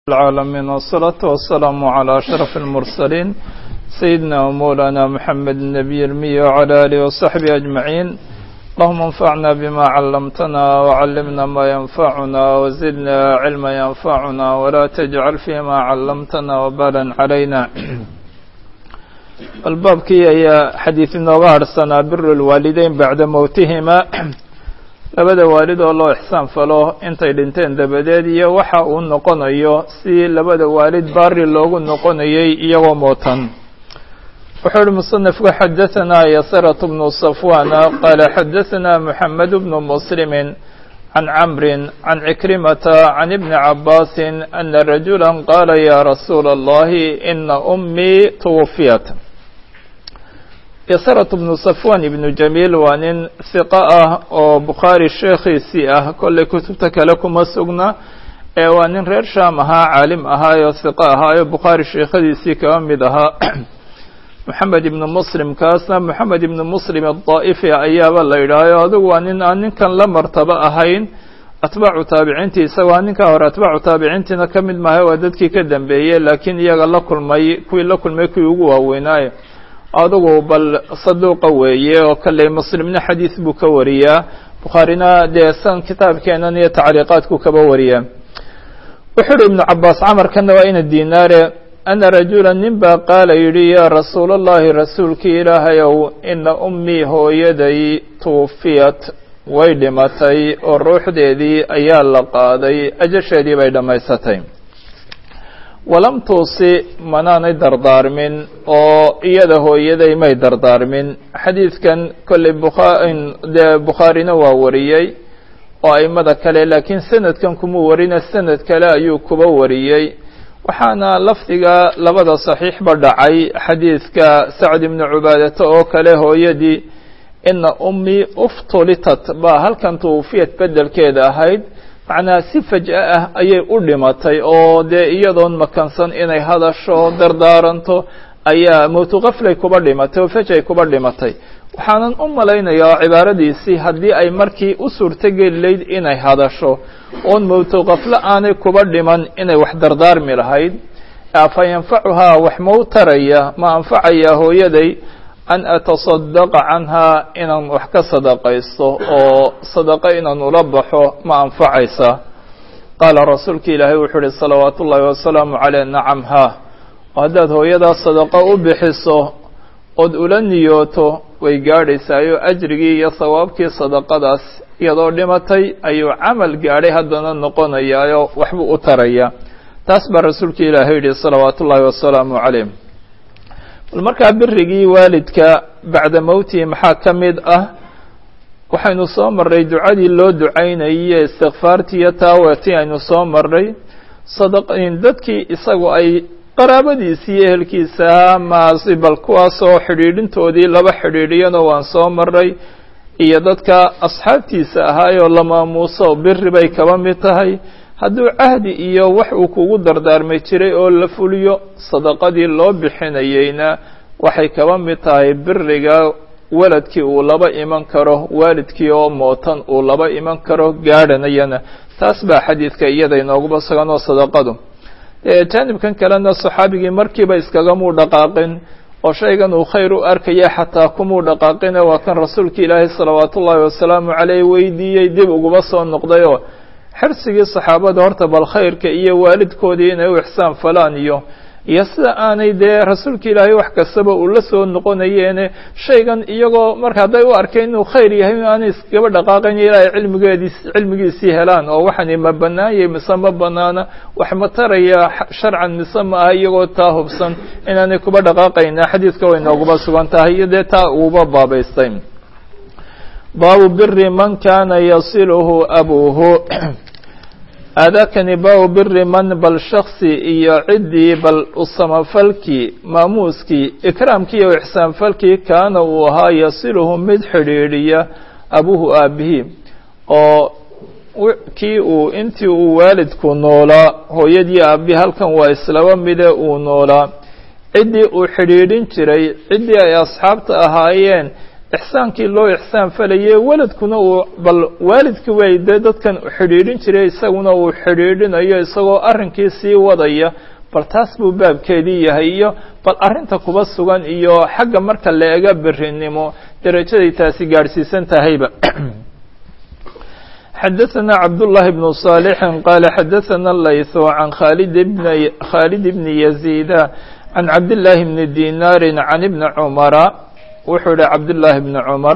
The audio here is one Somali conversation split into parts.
العالمين والصلاة والسلام على أشرف المرسلين سيدنا ومولانا محمد النبي المي وعلى آله وصحبه أجمعين اللهم انفعنا بما علمتنا وعلمنا ما ينفعنا وزدنا علما ينفعنا ولا تجعل فيما علمتنا وبالا علينا البابكي هي حديث النوار سنة بر الوالدين بعد موتهما labada waalid oo loo ixsaan falo intay dhinteen dabadeed iyo waxa uu noqonayo si labada waalid baari loogu noqonayay iyagoo mootan wuxuu uhi musanifku xadaثanaa yasrat bnu safwana qaala xadaثana moxamed bnu muslimi can camri can cikrimata can ibni cabaasi ana rajula qaala ya rasuula اllahi ina umii twufiyat yasrat bnu safwan ibnu jamiil waa nin hiqo ah oo bukhaari sheekhiisii ah kollay kutubta kale kuma sugna ee waa nin reer shaam ahaa caalim ahaayoo hiqo ahaayo bukhaari sheekhadiisii kaba mid ahaa moxamed ibnu muslim kaasna moxamed ibnu muslim adaa'ifi ayaaba la yidhaahayo adigu waa nin aan ninkan la martabo ahayn atbaacu taabiciintii isagoo a ninkaa hore atbaacu taabiciintiina ka mid maaha waa dadkii ka dambeeyey laakiin iyaga la kulmay kuwii la kulmay kuwii ugu waaweynaayo adugu bal saduuqa weeye oo kalley muslimna xadiis buu ka wariyaa bukhaarina dee san kitaabkeenan iyo tacliiqaadku kaba wariyaa wuxuu uhi ibnu cabaas camarkana waa ina dinaare ana rajula nin baa qaala yidhi yaa rasuula allahi rasuulkii ilaahayow ina ummii hooyaday tuufiyat way dhimatay oo ruuxdeedii ayaa la qaaday ajasheedii bay dhammaysatay walam tuusi manaanay dardaarmin oo iyada hooyaday may dardaarmin xadiidkan kolley dee bukhaarina waa wariyey oo aimada kale laakiin sanadkan kuma warina sanad kale ayuu kuba wariyey waxaana lafdiga labada saxiixba dhacay xadiidka sacd ibnu cubaadata oo kale hooyadii ina ummii uftulitat baa halkan tuufiyad bedelkeeda ahayd macnaha si faj'a ah ayay u dhimatay oo dee iyadoon makansan inay hadasho dardaaranto ayaa mowtuqaflay kuba dhimatay oo fajay kuba dhimatay waxaanan u malaynayaa cibaaradiisii haddii ay markii u suurtogeli layd inay hadasho oon mowtuqafle aanay kuba dhiman inay wax dardaarmi lahayd afa yanfacuhaa wax mau taraya ma anfacayaa hooyaday an atasadaqa canhaa inaan wax ka sadaqaysto oo sadaqo inaan ula baxo ma anfacaysa qaala rasuulka ilaahay wuxuu uhi salawaatu ullaahi wasalaamu caleyh nacam haa oo haddaad hooyadaa sadaqo u bixiso ood ula niyooto way gaadhaysaayo ajrigii iyo sawaabkii sadaqadaas iyadoo dhimatay ayuu camal gaadhay haddana noqonayaayo waxbuu u taraya taas baa rasuulka ilaahay yidhi salawaatu ullaahi wasalaamu caleyh bal markaa birigii waalidka bacda mowtihi maxaa ka mid ah waxaynu soo marray ducadii loo ducaynayay istikfaartii iyo taawetii aynu soo marray sadaqin dadkii isagu ay qaraabadiisii iyo ehelkiisa maasi bal kuwaasoo xidhiidhintoodii laba xidhiidhiyana waan soo marray iyo dadka asxaabtiisa ahaayoo la maamuuso biri bay kaba mid tahay hadduu cahdi iyo wax uu kugu dardaarmay jiray oo la fuliyo sadaqadii loo bixinayeyna waxay kaba mid tahay biriga waladkii uu laba iman karo waalidkii oo mootan uu laba iman karo gaadhanayana taas baa xadiidka iyada inooguba sugan oo sadaqadu jaanibkan kalena saxaabigii markiiba iskagamuu dhaqaaqin oo shaygan uu khayr u arkaya xataa kumuu dhaqaaqine waa kan rasuulka ilaahay salawaatu ullaahi wasalaamu caleyh weydiiyey dib uguba soo noqdayoo xirsigii saxaabada horta bal khayrka iyo waalidkoodii inay u ixsaan falaan iyo iyo sida aanay dee rasuulka ilaahay wax kastaba uu la soo noqonayeene shaygan iyagoo marka hadday u arkeen inuu khayr yahay aanay iskaba dhaqaaqayn ilaahay cilmigeediis cilmigiisii helaan oo waxani ma banaanyay mise ma banaana wax ma taraya sharcan mise ma aha iyagoo taa hubsan inaanay kuba dhaqaaqayna xadiidka way nooguba sugan tahay iyo dee taa uuba baabaystay baabu biri man kana yasiluhu abuuhu aadaakani baabu biri man bal shaksi iyo ciddii bal usamafalkii maamuuskii ikraamkii iyo ixsaanfalkii kaana uu ahaa yasiluhu mid xidhiidhiya abuuhu aabihii oo kii uu intii uu waalidku noolaa hooyadii aabihi halkan waa islaba mide uu noolaa ciddii uu xidhiidhin jiray ciddii ay asxaabta ahaayeen ixsaankii loo ixsaan falayay weladkuna uu bal waalidkii way dee dadkan xidhiidhin jiray isaguna uu xidhiidhinayo isagoo arrinkii sii wadaya bal taas buu baabkeedii yahay iyo bal arrinta kuba sugan iyo xagga marka la ega berinimo derajaday taasi gaadhsiisan tahayba xadaثna cabdاللahi بن صالح qال xadaثna layث عan khالد بن khالد بن يزيد عan cabdاللahi بن ديناr عan بن cمرa wuxuu yihi cabdاللahi بن cمر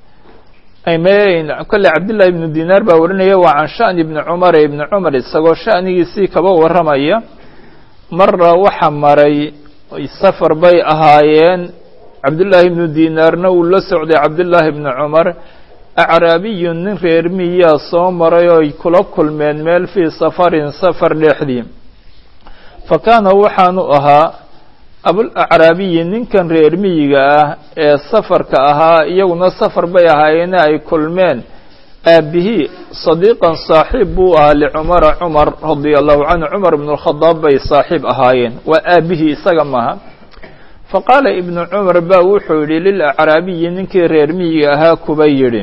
kole cabdاللahi بن dinar baa warinaya waa can shaأن بن cمر بن cمر isagoo shaأnigiisii kaba waramaya mara waxa maray safar bay ahaayeen cabdاللahi بن dinaarna uu la socday cabdاللahi بن cمر acraabiyu nin reer miyaa soo maray oo ay kula kulmeen meel fii safarin safar dhexdii fa kaana waxaanu ahaa abulacraabiyi ninkan reer miyiga ah ee safarka ahaa iyaguna safar bay ahaayeene ay kulmeen aabihii sadiiqan saaxiib buu ahaa licumara cumar radia allahu canhu cumar ibn اlkhadaab bay saaxiib ahaayeen waa aabihii isaga maha faqaala ibnu cumar ba wuxuu yidhi lilacraabiyi ninkii reer miyiga ahaa kuba yidhi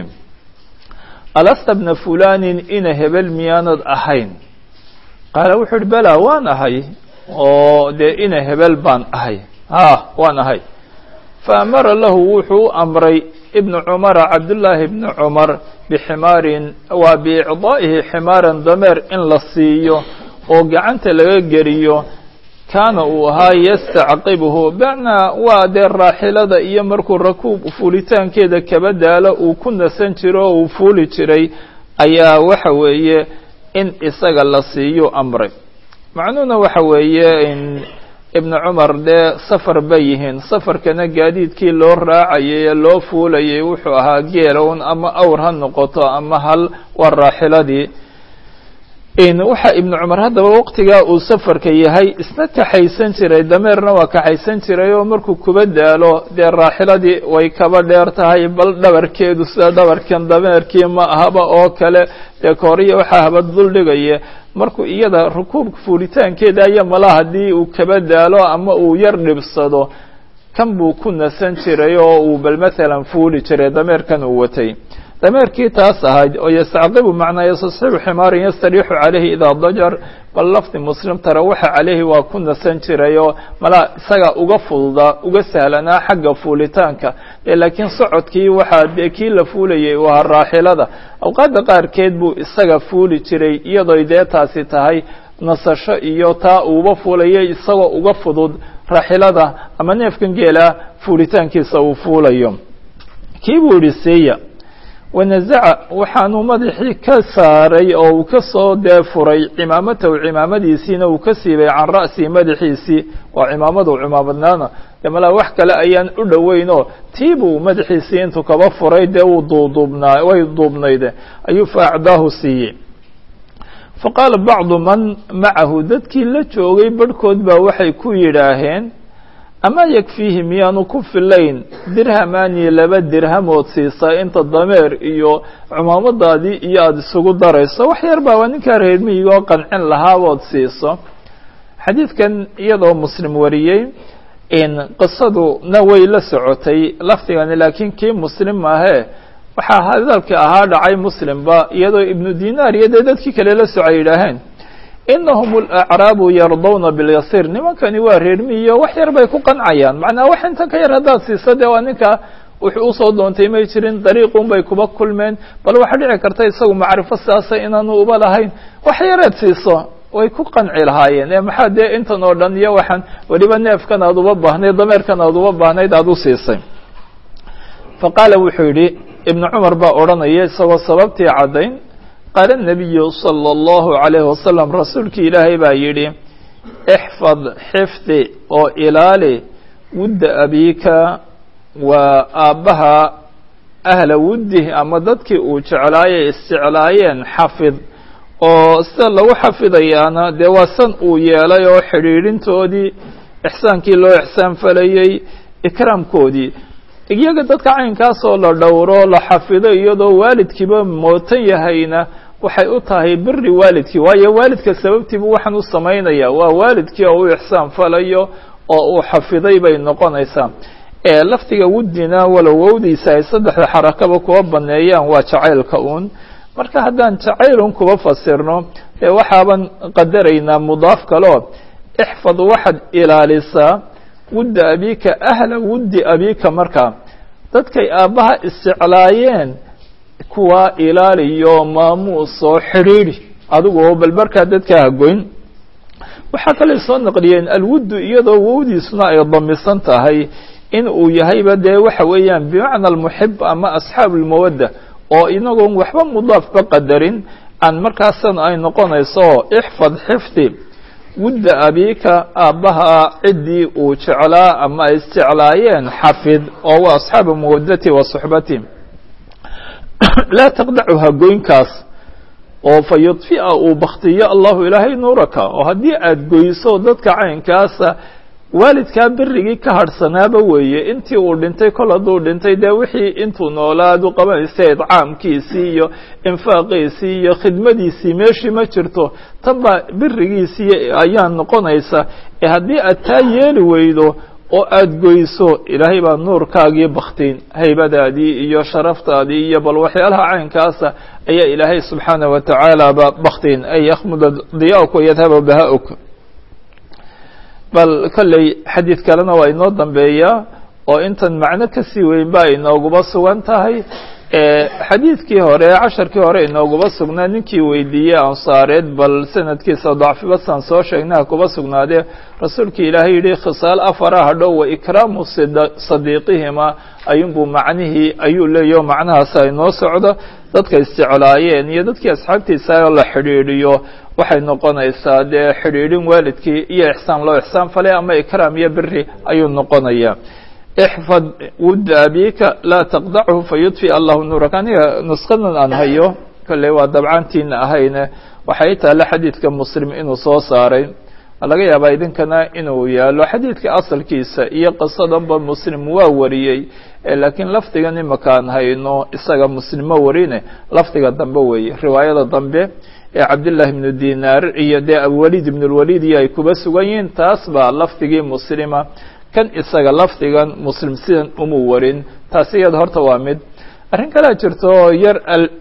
alasta bna fulanin ina hebel miyaanad ahayn qaala wuxuu yihi bela waan ahay oo dee ina hebel baan ahay ha waan ahay faamara lahu wuxuu u amray ibnu cumara cabdullaahi ibnu cumar biximaarin waa biicdaa'ihi ximaaran dameer in la siiyo oo gacanta laga geliyo kaana uu ahaa yastacqibuhu bacnaa waa dee raaxilada iyo markuu rakuub fuulitaankeeda kaba daalo uu ku nasan jiro oo uu fuuli jiray ayaa waxa weeye in isaga la siiyo amray macnuhuna waxa weeye in ibnu cumar dee safar bay yihiin safarkana gaadiidkii loo raacayay ee loo fuulayay wuxuu ahaa geelown ama awr ha noqoto ama hal waa raaxiladii waxa ibnu cumar haddaba waqtigaa uu safarka yahay isna kaxaysan jiray dameerna waa kaxaysan jiray oo markuu kuba daalo dee raaxiladii way kaba dheer tahay bal dhabarkeedu sida dhabarkan dameerkii ma ahaba oo kale dee kooriya waxaa haba duldhigaya markuu iyada rukuubka fuulitaankeeda aya mala haddii uu kaba daalo ama uu yar dhibsado kan buu ku nasan jiray oo uu bal mathalan fuuli jiray dameerkan uu watay dameerkii taas ahayd oo yastacqibu macnaa yastasxibu ximaarin yastariixu calayhi idaa dajar bal lafdi muslim tara waxa calayhi waa ku nasan jiray oo malaa isaga uga fududaa uga sahlanaa xagga fuulitaanka e laakiin socodkii waxaa dee kii la fuulayay u ahaa raaxilada awqaadda qaarkeed buu isaga fuuli jiray iyadooy dee taasi tahay nasasho iyo taa uuba fuulayay isagoo uga fudud raaxilada ama neefkan geela fuulitaankiisa uu fuulayo kii buu yihi siiya wanazaca waxaanuu madaxii ka saaray oo uu ka soo dee furay cimaamatahu cimaamadiisiina uu ka siibay can ra'sihi madaxiisii waa cimaamadu cimaamadnaana dee malaa wax kale ayaan u dhoweyn oo tiibuu madaxiisii intuu kaba furay dee uu duuduubnaa way duubnayde ayuu faacdaahu siiyey faqaala bacdu man macahu dadkii la joogay barhkood baa waxay ku yidhaaheen ama yakfiihi miyaanu ku filayn dirhamaani laba dirhamood siisaa inta dameer iyo cumaamadaadii iyo aada isugu darayso wax yar baa waa ninkaa reer miyiga oo qancin lahaabood siiso xadiidkan iyadoo muslim wariyey qisaduna way la socotay lafdigani laakiin kii muslim maahee waxaa hadalka ahaa dhacay muslimba iyadoo ibnu dinaar iyo dee dadkii kale la socay yidhaaheen inahum alacraabu yardawna bilyasiir nimankani waa reer miyiyo wax yar bay ku qancayaan macnaa wax intan ka yar haddaad siiso dee waa ninka wuxuu usoo doontay may jirin dariiqun bay kuba kulmeen bal waxaa dhici karta isagu macrifo sidaasa inaanu uba lahayn wax yareed siiso way ku qanci lahaayeen ee maxaa dee intan oo dhan iyo waxaan weliba neefkan aad uba baahnayd dameerkan aad uba baahnayd aada u siisay fa qaala wuxuu yidhi ibnu cumar baa odhanaya isagoo sababtii caddayn qaala nabiyu sala allahu calayhi wasalam rasuulkii ilaahay baa yidhi ixfad xifdi oo ilaali wudda abiika waa aabbaha ahla wuddih ama dadkii uu jeclaayay isjeclaayeen xafid oo sida lagu xafidayaana dee waa san uu yeelay oo xidhiidhintoodii ixsaankii loo ixsaan falayey ikraamkoodii iyaga dadka caynkaasoo la dhowro la xafido iyadoo waalidkiiba mootan yahayna waxay u tahay biri waalidkii waayo waalidka sababtiibu waxaan u samaynaya waa waalidkii oo u ixsaan falayo oo uu xafiday bay noqonaysaa ee lafdiga wuddina walow wowdiisa ay saddexda xarakaba kuwa baneeyaan waa jacaylka uun marka haddaan jacaylun kuba fasirno dee waxaaban qadaraynaa mudaaf kaleo ixfad waxaad ilaalisaa wudda abiika ahla wuddi abiika markaa dadkay aabbaha isjeclaayeen kuwa ilaaliyo maamuusoo xidhiidhi adigoo bal markaa dadka hagoyn waxaa kaley soo naqliyeen alwuddu iyadoo wowdiisuna ay damisan tahay in uu yahayba dee waxa weeyaan bimacna almuxib ama asxaabu lmawadda oo inagoon waxba mudaafba qadarin aan markaasan ay noqonayso ixfad xifdi wudda abiika aabbaha ciddii uu jeclaa ama ay isjeclaayeen xafid oo waa asxaabu mawaddati wa suxbati laa taqdacu hagoynkaas oo fa yudfi'a uu baktiyo allahu ilaahay nuuraka oo haddii aada goyso dadka caynkaasa waalidkaa berigii ka hadhsanaaba weeye intii uu dhintay kol hadduu dhintay dee wixii intuu noolaad u qabanaysa idcaamkiisii iyo infaaqiisii iyo khidmadiisii meeshii ma jirto tan baa berigiisii ayaa noqonaysa ee haddii aad taa yeeli weydo oo aada goyso ilaahay baa nuurkaagii baktiin haybadaadii iyo sharaftaadii iyo bal waxyaalaha caynkaasa ayaa ilaahay subxaana wa tacaala ba baktiin ay yakhmuda diyauk wayadhaba baha-uk bal kolley xadiid kalena waa inoo dambeeyaa oo intan macno kasii weyn ba inooguba sugan tahay xadiidkii hore casharkii hore inooguba sugnaa ninkii weydiiyey ansaareed bal sanadkiisa dacfibasan soo sheegnaha kuba sugnaadee rasuulkii ilaahay yihi khisaal afara hadhow wa ikraamu sadiiqihima ayuunbuu macnihii ayuu leeyaho macnahaas ay noo socdo dadka isjeclaayeen iyo dadkii asxaabtiisa oo la xidhiidhiyo waxay noqonaysaa dee xidhiidhin waalidkii iyo ixsaan loo ixsaan falay ama ikraam iyo beri ayuu noqonaya ixfad wudda abika laa taqdachu fayudfi allahu nuuraka aniga nuskadan aan hayo kolley waa dabcantiina ahayne waxay taale xadiidka muslim inuu soo saaray laga yaabaa idinkana inuu yaalo xadiidka asalkiisa iyo qisadanba muslim waa wariyey laakiin lafdigan imakaan hayno isaga muslimo warine lafdiga dambe weeye riwaayada dambe ee cabdillaahi ibnu dinaar iyo dee abwalid ibn lwalid iyo ay kuba sugan yihiin taas baa lafdigii muslima kan isaga lafdigan muslim sidan umu warin taasi iyada horta waa mid arrin kalea jirto oo yar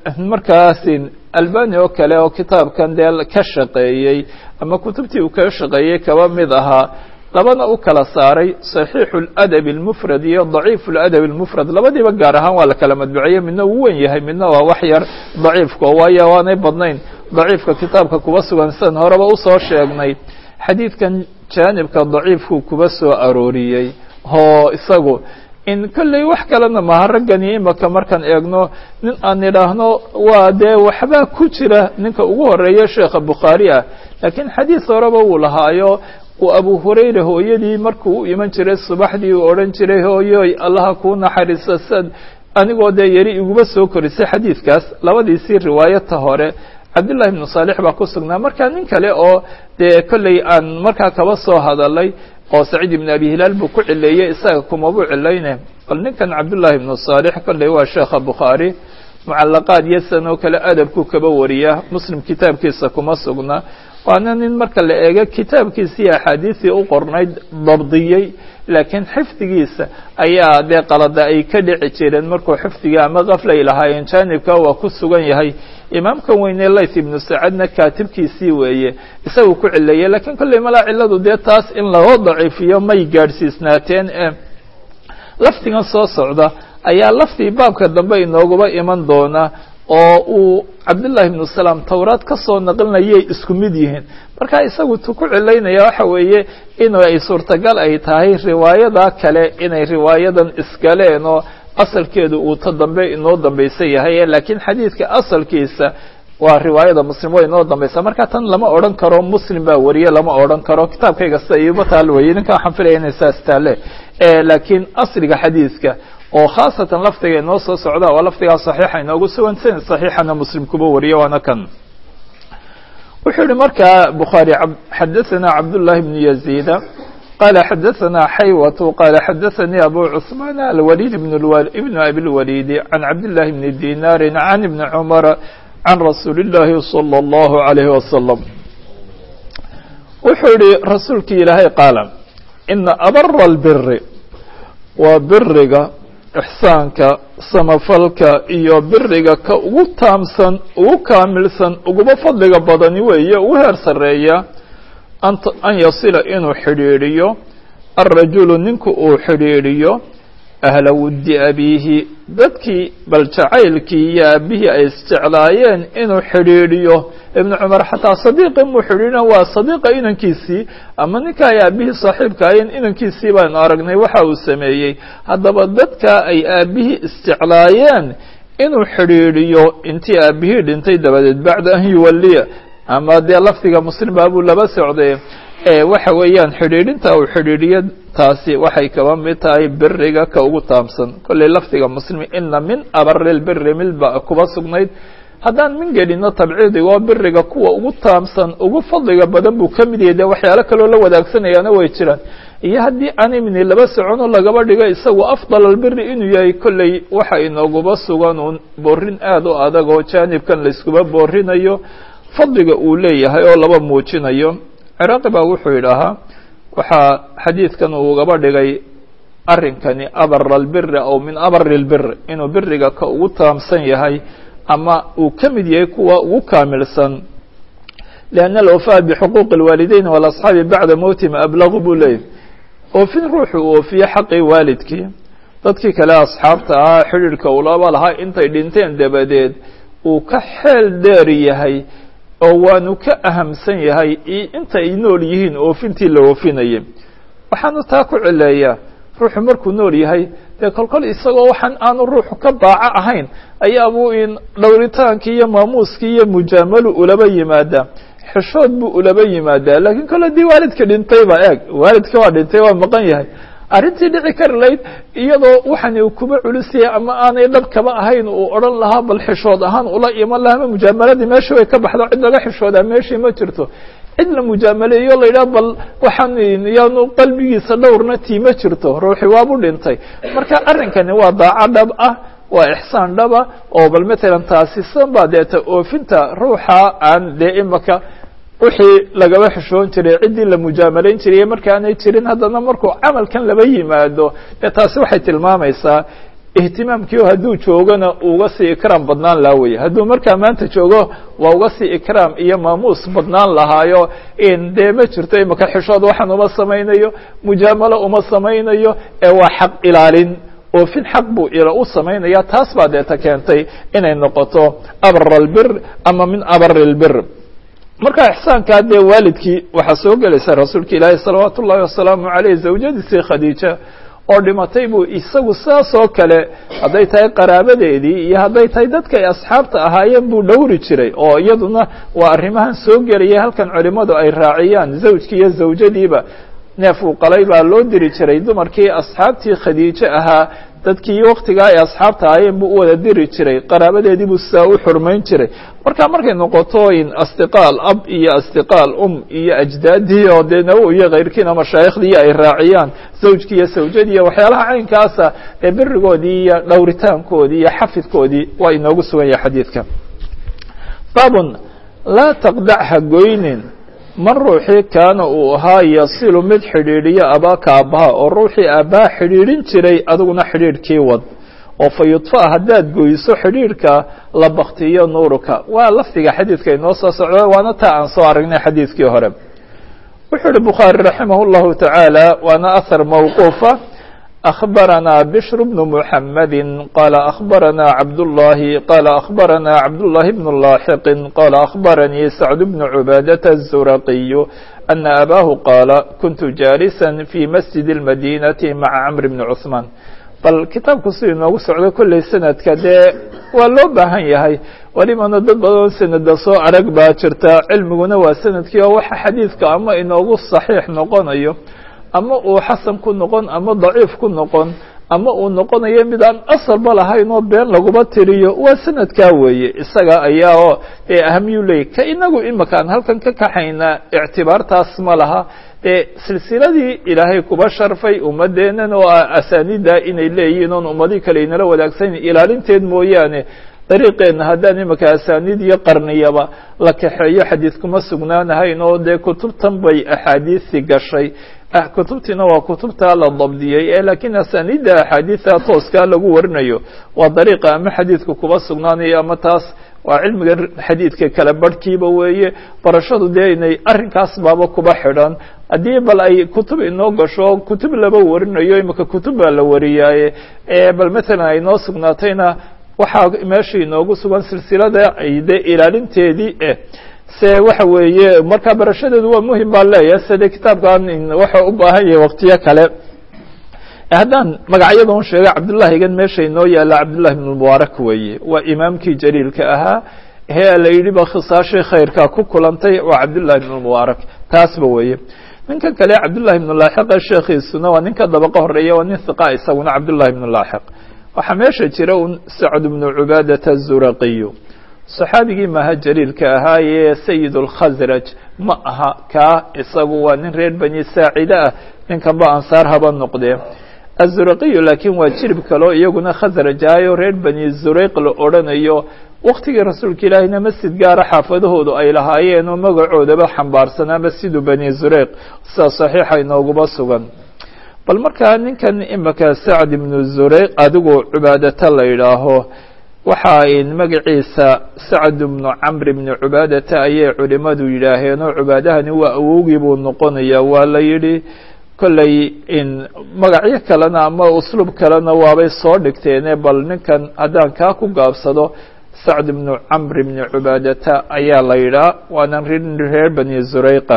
markaasi albani oo kale oo kitaabkan dee ka shaqeeyey ama kutubtii uu kaga shaqeeyey kaba mid ahaa labana u kala saaray صaxiixu اladabi اlmufrad iyo daciifu اladabi اlmufrad labadiiba gaar ahaan waa la kala madbuciyey midna uu wen yahay midna waa wax yar daciifka waayo waanay badnayn daciifka kitaabka kuba sugan sidan horeba usoo sheegnay xadiidkan jaanibka daciifku kuba soo arooriyey oo isagu in kolley wax kalena maha raggani imaka markaan eegno nin aan idhaahno waa dee waxbaa ku jira ninka ugu horeeya sheekha bukhaari ah laakiin xadiis horeba uu lahaayo uu abu hurayra hooyadii markuu u iman jiray subaxdii uu odhan jiray hooyoy allaha kuu naxariiso sad anigoo dee yari iguba soo korisay xadiidkaas labadiisii riwaayata hore cabdullahi ibnu saalix baa ku sugnaa marka nin kale oo dee kolley aan markaa kaba soo hadalay oo saciid ibn abi hilaal buu ku cileeyey isaga kumabuu cilayne bal ninkan cabdullahi ibnu saalix kolley waa sheekha bukhaari mucalaqaad iyo sidan oo kale adabku kaba wariya muslim kitaabkiisa kuma sugna waana nin marka la eego kitaabkiisii axaadiisii u qornayd dabdiyey laakiin xifdigiisa ayaa dee qalada ay ka dhici jireen markuu xifdiga ama kaflay lahaayeen jaanibka waa ku sugan yahay imaamkan weyne layth ibnu sacadna kaatibkiisii weeye isagu ku cileeyey lakiin kolley malaa ciladu dee taas in loo daciifiyo may gaadhsiisnaateen e lafdigan soo socda ayaa laftii baabka dambe inooguba iman doona oo uu cabdullahi ibnu salaam towraad ka soo naqlinayay isku mid yihiin marka isagu tu ku cilaynaya waxa weeye in ay suurtagal ay tahay riwaayada kale inay riwaayadan iskaleen oo asalkeedu uu ta dambe inoo dambaysan yahay laakiin xadiidka asalkiisa waa riwaayada muslim way inoo dambaysa marka tan lama odhan karo muslim baa wariye lama odhan karo kitaabkayga sida iuma taal weye ninka waxaan filaya inay saas taale laakiin asliga xadiidka oo khaasatan lafdiga inoo soo socda waa lafdigaa صaxiixa inoogu sugan sanad صaxiixana muslim kuba wariye waana kan wuxuu yihi markaa bukhaarي xadaثana cabduلlahi بn yaزيda qala xadaثana xaywة qala xadaثanii abu cثmaan alwalid ibn abi اlwalid can cabdالlahi bni dinari can ibni cmar can rasuuli الlahi slى الlahu عalيh waslم wuxuu yihi rasuulki ilaahay qaala ina abara اlbiri waa biriga ixsaanka samafalka iyo biriga ka ugu taamsan ugu kaamilsan uguba fadliga badani weeye ugu heer sarreeya an yasila inuu xidhiidhiyo alrajulu ninku uu xidhiidhiyo ahla wuddi abiihi dadkii bal jacaylkii iyo aabihii ay isjeclaayeen inuu xidhiidhiyo ibnu cumar xataa sadiiqi muu xidhiidhina waa sadiiqa inankiisii ama ninka ay aabihii saaxiibka ahayen inankiisii baanu aragnay waxa uu sameeyey haddaba dadka ay aabihii isjeclaayeen inuu xidhiidhiyo intii aabihii dhintay dabadeed bacda an yuwalliya ama dee lafdiga muslim baabuu laba socday waxa weeyaan xidhiidhinta uu xidhiidhiyo taasi waxay kaba mid tahay beriga ka ugu taamsan kollay lafdiga muslimi ina min abari lbiri milba kuba sugnayd haddaan min gelino tabciidigoo beriga kuwa ugu taamsan ugu fadliga badan buu ka mid yahay dee waxyaalo kaloo la wadaagsanayana way jiraan iyo haddii aan imini laba soconoo lagaba dhigo isagu afdal albiri inuu yahay kolley waxa inooguba sugan uun boorin aada u adag oo jaanibkan layskuba boorinayo fadliga uu leeyahay oo laba muujinayo ciraaqi baa wuxuu yidhaahaa waxaa xadiidkan uu ugaba dhigay arrinkani abara albiri aw min abari lbir inuu biriga ka ugu taamsan yahay ama uu ka mid yahay kuwa ugu kaamilsan lianna alwafaa bixuquuqi اlwaalideyn walasxaabi bacda mowtihim ablagu buu leeyahy oofin ruuxu uu oofiye xaqii waalidkii dadkii kale asxaabta ahaa xidhiidhka ulaba lahaa intay dhinteen dabadeed uu ka xeel dheer yahay oo waanu ka ahamsan yahay inta ay nool yihiin oofintii la oofinayay waxaanu taa ku cileeyaa ruuxu markuu nool yahay dee kolkol isagoo waxaan aanu ruuxu ka baaco ahayn ayaabuu in dhowritaankii iyo maamuuskii iyo mujaamalu ulaba yimaadaa xishood buu ulaba yimaadaa laakiin kole dii waalidka dhintayba eeg waalidka waa dhintay waa maqan yahay arrintii dhici kari layd iyadoo waxan uu kuba culus yahay ama aanay dhab kaba ahayn uu odhan lahaa bal xishood ahaan ula iman lahaa ma mujaamaladii meesha way ka baxdo cid laga xishoodaa meeshii ma jirto cid la mujaamaleeyo la yidhaha bal waxaan yaanu qalbigiisa dhowrna tii ma jirto ruuxi waabu dhintay marka arrinkani waa daaco dhab ah waa ixsaan dhaba oo bal matalan taasi san baa deeta oofinta ruuxa aan dee imaka wixii lagaba xishoon jiray ciddii la mujaamalayn jiray markaanay jirin haddana markuu camalkan laba yimaado dee taasi waxay tilmaamaysaa ihtimaamkiio hadduu joogona uga sii ikraam badnaan lahaa weye hadduu markaa maanta joogo waa uga sii ikraam iyo maamuus badnaan lahaayo in dee ma jirto imaka xishood waxaan uma samaynayo mujaamalo uma samaynayo ee waa xaq ilaalin oofin xaq buu u samaynaya taas baa deeta keentay inay noqoto abra albir ama min abari lbir marka ixsaankaa dee waalidkii waxaa soo gelaysa rasuulka ilaahi salawaatu ullahi wasalaamu aleyh zawjadiisii khadiija oo dhimatay buu isagu saas oo kale hadday tahay qaraabadeedii iyo hadday tahay dadka ay asxaabta ahaayeen buu dhowri jiray oo iyaduna waa arrimahan soo gelaya halkan culimadu ay raaciyaan zawjkii iyo zawjadiiba neef uu qalay baa loo diri jiray dumarkii asxaabtii khadiijo ahaa dadkii waktigaa ay asxaabta ahaayeen buu u wada diri jiray qaraabadeedii buu sidaa u xurmayn jiray marka markay noqoto in asdiqaal ab iyo asdiqaal um iyo ajdaadii oo dee nawo iyo kayrkiina mashaayikhdii ay raaciyaan zawjkii iyo sawjadii iyo waxyaalaha caynkaasa ee berigoodii iyo dhowritaankoodii iyo xafidkoodii waa inoogu sugan yahay xadiidka baabun laa taqdac ha goynin man ruuxii kaana uu ahaa yasilu mid xidhiidhiyo abaaka aabbaha oo ruuxii aabbaha xidhiidhin jiray adiguna xidhiidhkii wad oo fa yudfa haddaad goyso xidhiidhka la baktiyo nuuruka waa lafdiga xadiidka inoo soo socda waana taa aan soo aragnay xadiidkii hore wuxuu uhi bukhaari raximah اllahu tacaala waana ahar mawquufa أخبرنا بشر بن محمد قال أخبرنا عبد الله قال أخبرنا عبد الله بن اللاحق قال أخبرني سعد بن عبادة الزرقي أن أباه قال كنت جالسا في مسجد المدينة مع عمرو بن عثمان bal kitaabku sidii noogu socdo kolley sanadka dee waa loo baahan yahay welibana dad badan sanada soo arag baa jirta cilmiguna waa sanadkii oo waxa xadiidka ama inoogu saxiix noqonayo ama uu xasan ku noqon ama daciif ku noqon ama uu noqonayo mid aan asalba lahayn oo been laguma tiriyo waa sanadkaa weeye isaga ayaa oo dee ahamiyuu leeyay ka inagu imika aan halkan ka kaxaynaa ictibaartaas ma laha dee silsiladii ilaahay kuba sharfay ummadeennan oo asaaniida inay leeyihiin oon ummadii kale inala wadaagsan ilaalinteed mooyaane dariiqeenna haddaan imika asaaniid iyo qarniyaba la kaxeeyo xadiid kuma sugnaanahayn oo dee kutubtan bay axaadiisi gashay kutubtiina waa kutubta la dabdiyey ee laakiin asaniidda axaadiida tooskaa lagu warinayo waa dariiqa ama xadiidka kuba sugnaanayo ama taas waa cilmiga xadiidka kala barhkiiba weeye barashadu dee inay arrinkaas baaba kuba xidhan haddii bal ay kutub inoo gasho kutub laba warinayo imika kutub baa la wariyaaye bal matalan ay noo sugnaatayna waxaa meesha inoogu sugan silsilada ay de ilaalinteedii eh se waxa weeye marka barashadeedu waa muhim baan leeyahay side kitaabkan waxa u baahan yahay waktiyo kale haddaan magacyada un sheegay cabdullahigan meesha inoo yaalla cabdullahi ibn mubaarak weeye waa imaamkii jaliilka ahaa he la yidhi ba khisaashii khayrkaa ku kulantay waa cabdullahi ibn mubaarak taasba weeye ninkan kale cabdullahi ibn laaxiqa sheekhiisuna waa ninka dabaqa horeeya waa nin hiqa isaguna cabdullahi ibn laaxiq waxaa meesha jira un sacd ibnu cubaadata azuraqiyu saxaabigii maha jaliilka ahaayee sayid اlkhasraj ma aha kaa isagu waa nin reer bani saacide ah ninkanba ansaar haba noqdee azuraqiyu laakiin waa jirib kaleo iyaguna khasraj ahayo reer bani zureyq la odhanayo waktigii rasuulka ilaahiyna masjid gaara xaafadahoodu ay lahaayeen oo magacoodaba xambaarsanaa masjidu bani zureyq sida saxiixa inooguba sugan bal markaa ninkan imika sacd ibnu zureyq adigu cubaadata la yidhaaho waxa in magaciisa sacd ibnu camr ibni cubaadata ayay culimadu yidhaaheen oo cubaadahani waa awowgii buu noqonaya waa la yidhi kolley in magacyo kalena ama usluub kalena waabay soo dhigteene bal ninkan haddaan kaa ku gaabsado sacd ibnu camr ibni cubaadata ayaa la yidhaha waana reer bani zureyqa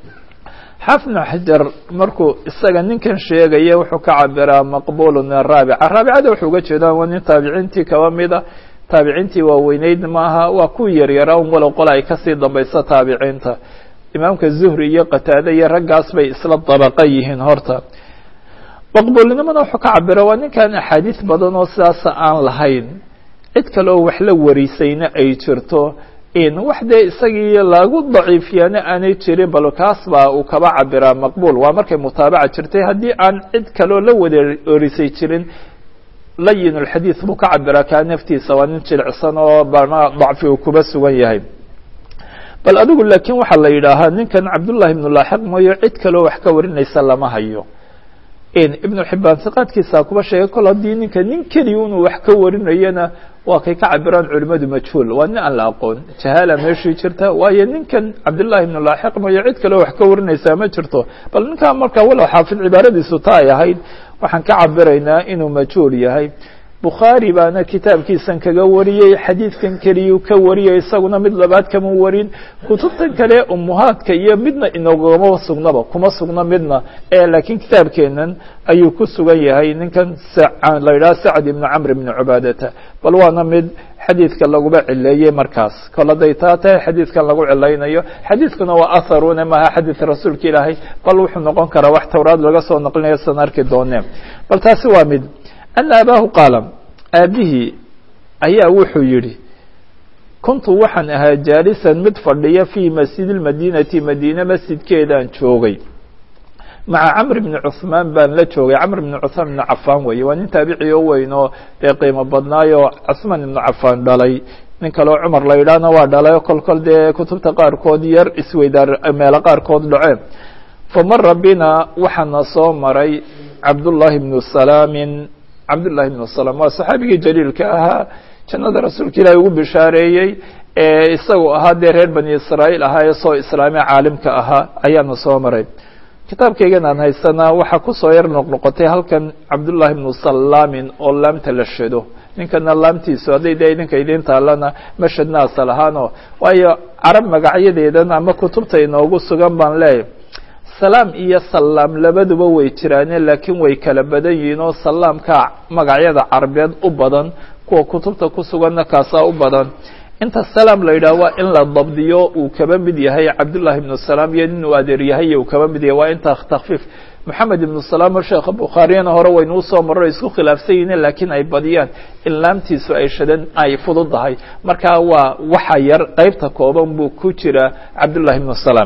xaafid bn xajar markuu isaga ninkan sheegaya wuxuu ka cabiraa maqbulu min araabica raabicada wuxuu uga jeedaa waa nin taabiciintii kaba mida taabiciintii waaweyneyd maaha waa kuwii yaryaraa un walow qola ay kasii dambayso taabiciinta imaamka zuhri iyo qataade iyo raggaas bay isla dabaqa yihiin horta maqbuulnimada wuxuu ka cabira waa ninkan axaadiis badan oo sidaasa aan lahayn cid kale oo wax la warisayna ay jirto in wax dee isagii lagu daciifiyaana aanay jirin bal kaas baa uu kaba cabiraa maqbuul waa markay mutaabaca jirtay haddii aan cid kaleo la wada orisay jirin layin اlxadiid buu ka cabiraa kaa naftiisa waa nin jilicsan oo bana dacfi uu kuba sugan yahay bal adigu laakiin waxaa la yidhaahaa ninkan cabdullahi ibnu laaxiq mooyo cid kaleo wax ka warinaysa lama hayo ibnu xibaan siqaadkiisa kuba sheegay kol haddii ninka nin keliya inuu wax ka warinayana waa kay ka cabiraan culimadu majhuul waa nin aan la aqoon jahaala meeshii jirta waayo ninkan cabdullahi ibnu laaxiq mooyo cid kaleo wax ka warinaysaa ma jirto bal ninkaa marka walow xaafid cibaaradiisu ta ay ahayd waxaan ka cabiraynaa inuu majhuul yahay bukhaari baana kitaabkiisan kaga wariyey xadiidkan keliyuu ka wariyay isaguna mid labaad kama warin kutubtan kale umuhaadka iyo midna inogama sugnaba kuma sugna midna ee laakiin kitaabkeenan ayuu ku sugan yahay ninkan la yidhaha sacd ibnu camr ibni cubaadata bal waana mid xadiidka laguba cileeyey markaas kol hadday taa tahay xadiidkan lagu cilaynayo xadiidkuna waa atharune maaha xadiid rasuulka ilaahay bal wuxuu noqon karaa wax towraad laga soo naqlinayo san arki doonee bal taasi waa mid ana abaahu qaala aabihii ayaa wuxuu yidhi kuntu waxaan ahaa jaalisan mid fadhiya fii masjidi lmadiinati madiine masjidkeedaan joogay maca camr bni cuhmaan baan la joogay camr bni cuhmaan ibni cafaan weeye waa nin taabici oo weyn oo dee qiimo badnaayoo cusmaan ibnu cafaan dhalay nin kaleo cumar la yidhaahna waa dhalay oo kol kol dee kutubta qaarkood yar isweydaar meelo qaarkood dhaceen famara bina waxaana soo maray cabdullahi bnu salaamin cabdullahi bnu salam waa saxaabigii jaliilka ahaa jannada rasuulka ilaahi ugu bishaareeyey ee isagu ahaa dee reer bani israa'iil ahaa ee soo islaamee caalimka ahaa ayaana soo maray kitaabkaygan aan haysanaa waxaa kusoo yar noqnoqotay halkan cabdullahi bnu salaamin oo laamta la shado ninkana laamtiisu hadday dee idinka idiin taalana ma shadna asal ahaano waayo carab magacyadeedan ama kutubta inoogu sugan baan leeyahy salaam iyo salaam labaduba way jiraane laakiin way kala badan yihiin oo salaamka magacyada carabeed u badan kuwa kutubta ku suganna kaasaa u badan inta salaam la yidhaah waa in la dabdiyo uu kaba mid yahay cabdullahi ibnu salaam iyo nin uu adeer yahay uu kaba mid yahay waa inta takfiif moxamed ibnu salaam oo sheekha bukhaariyana hore waynu usoo marro isku khilaafsan yihiin laakiin ay badiyaan in laamtiisu ay shadan ay fududahay marka waa waxa yar qeybta kooban buu ku jira cabdullahi ibnu salaam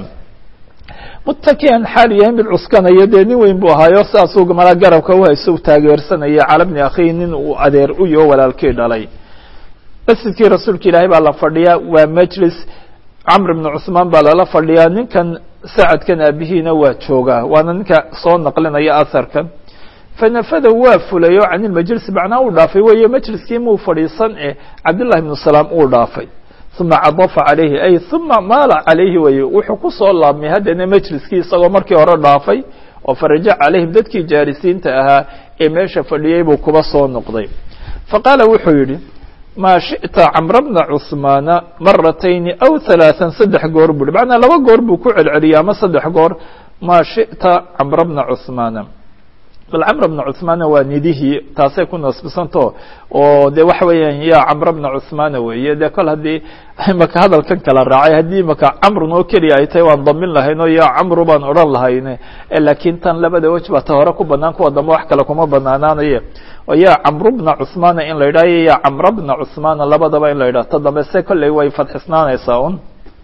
mutakian xaal yahay mid cuskanaya dee nin weyn buu ahaayo saasuu mala garabka uhayso u taageersanaya cala bni akhihi nin uu adeer u yaho walaalkii dhalay masjidkii rasuulka ilaahay baa la fadhiyaa waa majlis camr ibnu cusmaan baa lala fadhiyaa ninkan sacadkan aabihiina waa joogaa waana ninka soo naqlinaya aharkan fanafada waa fulay oo can ilmajlisi macnaa uu dhaafay weeye majliskii muu fadhiisan e cabdillahi ibnu salaam uu dhaafay uma cadafa calayhi ay uma maala calayhi weye wuxuu ku soo laabmay haddana majliskii isagoo markii hore dhaafay oo farajac calayhim dadkii jaarisiinta ahaa ee meesha fadhiyey buu kuba soo noqday faqaala wuxuu yidhi maa shiئta camra bna cusmaana maratayni aw ثalaaثan saddex goor buu hi macnaa laba goor buu ku celceliyay ama saddex goor maa shiئta camra bna cusmaana bal camr bna cuثmaana waa nidihii taasay ku nasbisanto oo de waxa weeyaan ya camr bna cuثmaana weeye de kol haddii imaka hadalkan kala raacay haddii imaka camrun oo keliya ay tahay waan damin lahayn o ya camru baan odhan lahayne laakiin tan labada wej baa ta hore ku banaan kuwa dambe wax kale kuma banaanaanaye oo ya camru bna cuثmaana in la yidhah iyo ya camra bna cuثmaana labadaba in la yidhah ta dambe se kolley way fadxisnaanaysaa un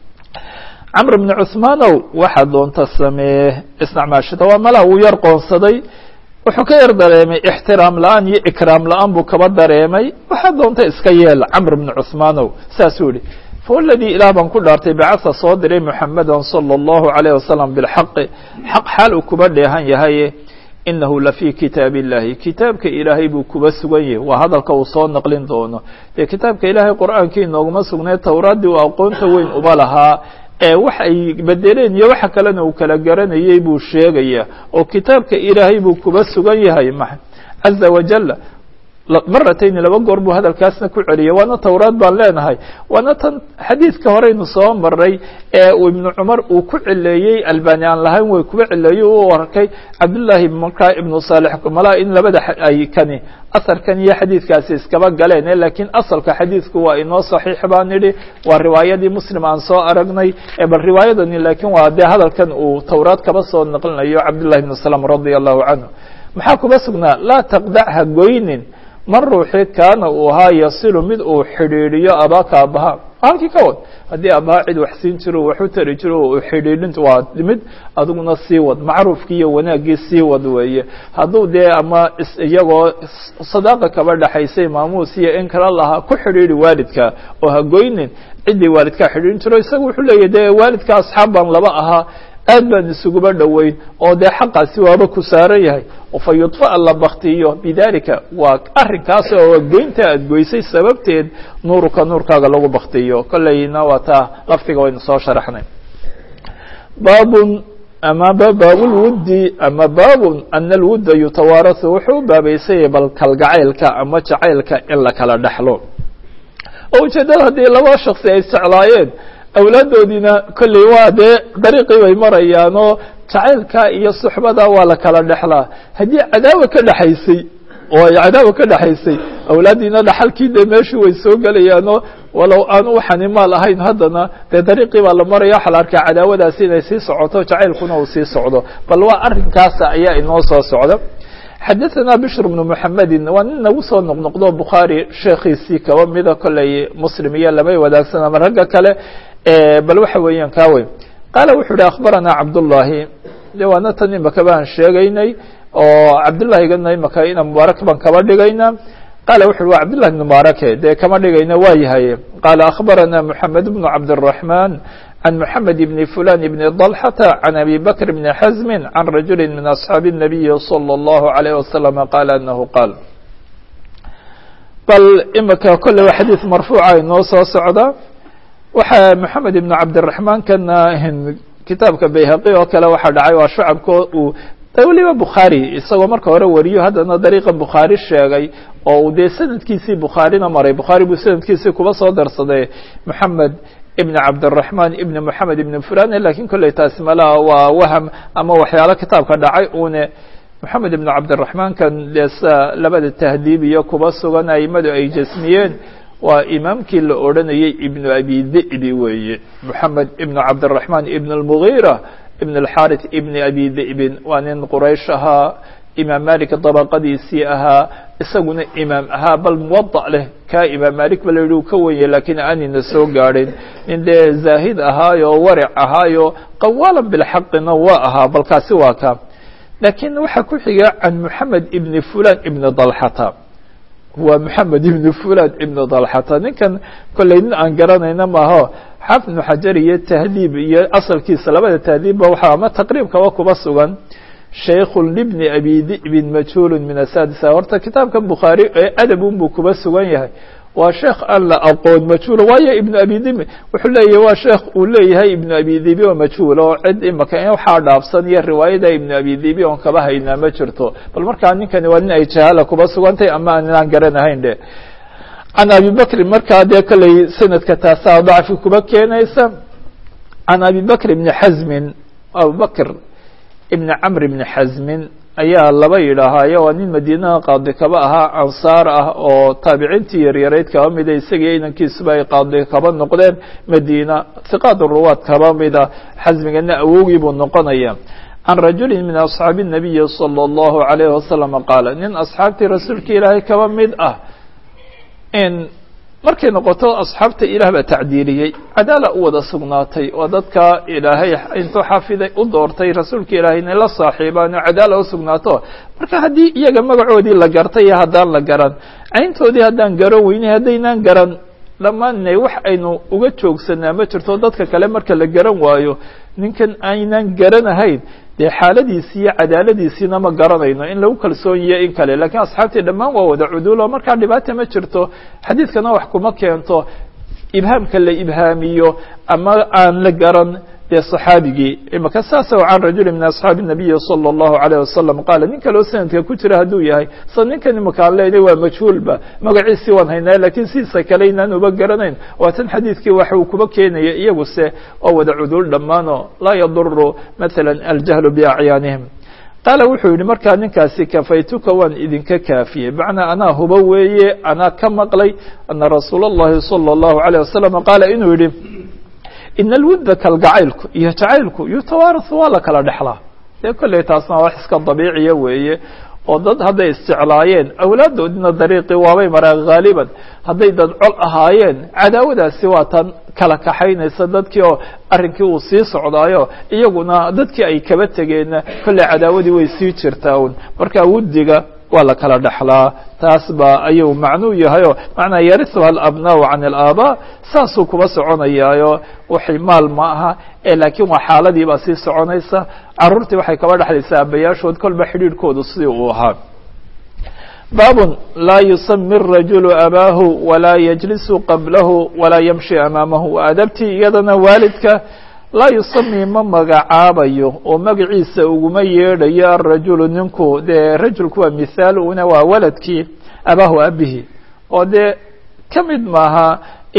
camr bna cuثmaanow waxaa doonta samee isnacmaashada waa mala uu yar qoonsaday wuxuu ka yar dareemay ixtiraam la-aan iyo ikraam la-aan buu kaba dareemay waxaa doonta iska yeel camr bni cuثmaanow saasuu yihi fawaladii ilaah baan ku dhaartay bacasa soo diray muxameda salى اllahu عalayه wasalam bilxaqi xaq xaal uu kuba dheehan yahaye inahu lafii kitaab illahi kitaabka ilaahay buu kuba sugan yahay waa hadalka uu soo naqlin doono dee kitaabka ilaahay qur'aankii inooguma sugnay towraaddii uu aqoonta weyn uba lahaa ee wax ay bedeleen iyo waxa kalena uu kala garanayey buu sheegaya oo kitaabka ilaahay buu kuba sugan yahay ma caza wajal maratayni laba goor buu hadalkaasna ku celiyay waana towraad baan leenahay waana tan xadiidka horeynu soo maray ee uu ibnu cumar uu ku cileeyey albani aan lahayn way kuba cileeyey u arkay cabdullaahi markaa ibnu saalix mala in labada ay kani asarkan iyo xadiidkaasi iskaba galeen lakiin asalka xadiidku waa inoo saxiix baan nidhi waa riwaayadii muslim aan soo aragnay bal riwaayadani lakiin waa dee hadalkan uu towraad kaba soo naqlinayo cabdullahi ibnu salam radia allahu canhu maxaa kuba sugnaa laa taqdac ha goynin man ruuxii kaana uu ahaa yasilu mid uu xidhiidhiyo abaaka abaha halkii ka wad haddii abaha cid wax siin jiro wax u tari jiro u xidhiidhinta waa mid adiguna sii wad macruufkii iyo wanaaggii sii wad weeye hadduu dee ama iyagoo sadaaqa kaba dhexaysay maamuus iyo in kala lahaa ku xidhiidhi waalidka oo ha goynin ciddii waalidkaa xidhiidhin jiro isaga wuxuu leeyahy dee waalidka asxaab baan laba ahaa aad baan isuguba dhoweyn oo dee xaqaasi waaba ku saaran yahay fa yudfa'a la baktiyo bidalika waa arrinkaas oo goynta aad goysay sababteed nuuruka nuurkaaga lagu baktiyo kolleyna waa taa laftiga waynu soo sharaxnay baabun ama baabulwuddi ama baabun ana alwudda yutawaarasu wuxuu u baabaysanyay bal kalgacaylka ama jacaylka in la kala dhexlo oo ujeeddada haddii laba shaksi ay isjeclaayeen awlaaddoodiina kolley waa dee dariiqii bay marayaan oo jacaylka iyo suxbada waa la kala dhexlaa haddii cadaawa ka dhexaysay oo ay cadaawa ka dhexaysay awlaaddiina dhaxalkii dee meeshii way soo gelayaanoo walow aan waxani maal ahayn haddana dee dariiqii baa la maraya waxaa la arkaa cadaawadaasi inay sii socoto jacaylkuna uu sii socdo bal waa arrinkaasa ayaa inoo soo socda xadaثna bشhr بن mحamedi waa nin nagu soo noqnoqdo bukhaarي sheekiisii kaba mida koley muslim iyo lamay wadaagsan ama ragga kale bal waxa weeyaan ka weyn qaala wuxuu hi akhbarana cabdالlahi de waana tan imaka baan sheegaynay oo cabdالlahigana imaka ina mubaarak baan kaba dhigayna qaala wuxu wa cabdالlahi بn mubaarake dee kama dhigayna waa yahay qaala akhbarana mحamed بن cabdالرaحman عن محمد بن فلان بن ضلحة عن أبي بكر بن حزم عن رجل من أصحاب النبي صلى الله عليه وسلم قال أنه قال bal imika kole waa xadiiث marfuuca inoo soo socda waxa محamed بن cabdiلرaحman kana kitaabka bayhaqi oo kale waxaa dhacay waa shacabka uu weliba bukhaarي isagoo marka hore wariyo haddana dariiqa bukhaari sheegay oo uu dee sanadkiisii bukhaarina maray bukhaari buu sanadkiisii kuba soo darsaday محamed ibn cabdالرaحman ibn mحamed ibn fulan lakin kolley taasi malaha waa waham ama waxyaalo kitaabka dhacay une moxamed ibn cabdالرaحman kan dee sa labada tahdiib iyo kuba sugan aimadu ay jasmiyeen waa imaamkii la odranayey ibn abi dhi'bi weeye moxamed ibn cabdالرaحman ibn الmغيرة ibn الxarث ibn abi dhi'bin waa nin quraysh ahaa imaam malik dabaqadiisii ahaa isaguna imaam ahaa bal muwadac leh kaa imaam malik ba la yihi u ka wenya lakiin aanina soo gaadhin nin dee zaahid ahaayo waric ahaayo qawaalan bilxaqina waa ahaa balkaasi waa ka laakiin waxaa ku xiga can moxamed ibni fulan ibni dalxata waa moxamed ibnu fulan ibnu dalxata ninkan kolley nin aan garanayna maaho xaafid ibnu xajar iyo tahdiib iyo asalkiisa labada tahdiibba waxaa ama taqriibkaba kuba sugan shaykhu libni abi di'bin majhuulu min asadisa horta kitaabkan bukhaari ee adabun buu kuba sugan yahay waa sheekh aan la aqoon majhuula waayo ibnu abi dibi wuxuu leeyahay waa sheekh uu leeyahay ibnu abi dibi oo majhuula oo cid imaka in waxaa dhaafsan iyo riwaayada ibnu abi dibi oon kaba haynaa ma jirto bal markaa ninkani waa nin ay jahaala kuba sugantay ama aanaan garanahayn dhe can abi bakrin markaa dee kolley sanadka taasaa dacfi kuba keenaysa can abi bakr ibni xazmin abubakr ibni camr ibni xazmin ayaa laba yidhaahaayo waa nin madiinaha qaadi kaba ahaa ansaar ah oo taabiciintii yaryarayd kaba mida isagii inankiisuba ay qaadi kaba noqdeen madiina hiqaad ruwaad kaba mida xasmigana awowgii buu noqonaya can rajuli min asxaabi الnabiyi salى اllahu عalayhi wasalam qaala nin asxaabtii rasuulka ilaahay kaba mid ah in markay noqoto asxaabta ilaah baa tacdiiliyey cadaala u wada sugnaatay oo dadka ilaahay intuu xafiday u doortay rasuulka ilaahay inay la saaxiibaan oo cadaala u sugnaato marka haddii iyaga magacoodii la gartay iyo haddaan la garan cayntoodii haddaan garan weynay haddaynaan garan dhammaanna wax aynu uga joogsanaa ma jirto dadka kale marka la garan waayo ninkan aynaan garanahayn dee xaaladiisi iyo cadaaladiisiina ma garanayno in lagu kalsoonyiyo in kale lakiin asxaabtii dhammaan waa wada cuduulo markaa dhibaata ma jirto xadiidkana wax kuma keento ibhaamka la ibhaamiyo ama aan la garan dee صaxaabigii imaka saasa can rajuli min asxaabi الnabiyi salى الlahu عalيه wasalam qaala nin kaleo sanadka ku jira hadduu yahay sa ninkan imaka aan leynay waa majhuulba magaciisii waan haynaa lakiin sidiisa kale inaan uba garanayn waa tan xadiidkii waxa uu kuba keenaya iyaguse waa wada cuduul dhammaano laa yaduru maala aljahlu biacyaanihim qaala wuxuu yihi markaa ninkaasi kafaytuka waan idinka kaafiyey macnaa anaa hubo weeye anaa ka maqlay ana rasuul الlahi salى الlahu عalيه wasalam qaala inuu yihi in alwudda kalgacaylku iyo jacaylku yutawaarasu waa la kala dhexlaa dee kolley taasna wax iska dabiiciya weeye oo dad hadday isjeclaayeen awlaaddoodina dariiqii waabay maraan haaliban hadday dad col ahaayeen cadaawadaasi waa tan kala kaxaynaysa dadkii oo arrinkii uu sii socdaayo iyaguna dadkii ay kaba tegeenna kolley cadaawadii way sii jirtaa un marka wuddiga waa la kala dhexlaa taas ba ayuu macnuu yahayo macnaa yarisuha alabnaau can alaabaa saasuu kuba soconayaayo waxay maal ma aha ee laakiin waa xaaladii baa sii soconaysa caruurtii waxay kaba dhexlaysaa abayaashood kolba xidhiidhkoodu sidii uu ahaa baabun laa yusami الrajulu abaahu walaa yajlisu qablahu walaa yamshi amaamahu adabtii iyadana waalidka laa yusami ma magacaabayo oo magaciisa uguma yeedhayo arajulu ninku dee rajulku waa mithaal una waa waladkii abaahu abihi oo dee ka mid maaha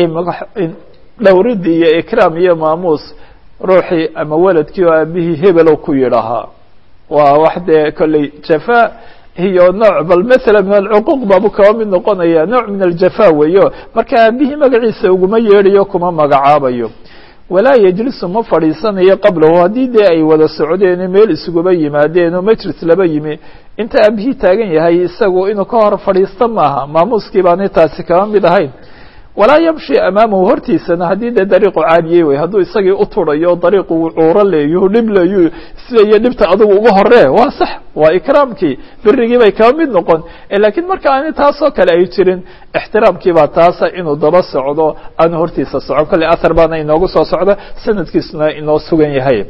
dhowridii iyo ikraam iyo maamuus ruuxii ama waladkii oo aabihii hebelow ku yidhahaa waa wax dee kolley jafa iyo nooc bal maala min alcuquuq baabu kaba mid noqonaya nooc min aljafa weeyo marka aabihii magaciisa uguma yeedhayo kuma magacaabayo walaa yejlisu ma fadhiisanayo qablahu haddii dee ay wada socdeen meel isuguba yimaadeen oo majlis laba yimi inta aabihii taagan yahay isagu inuu ka hor fadhiisto maaha maamuuskii baanay taasi kaba mid ahayn walaa yamshi amaamahu hortiisana haddii dee dariiqu caadiyey wey hadduu isagii u turayo dariiqu uu cuuro leeyo dhib leeyo sidayo dhibta adigu uga horee waa sax waa ikraamkii birigii bay kaba mid noqon lakiin marka aani taasoo kale ay jirin ixtiraamkii baa taasa inuu daba socdo aanu hortiisa socon kolley ahar baana inoogu soo socda sanadkiisuna inoo sugan yahay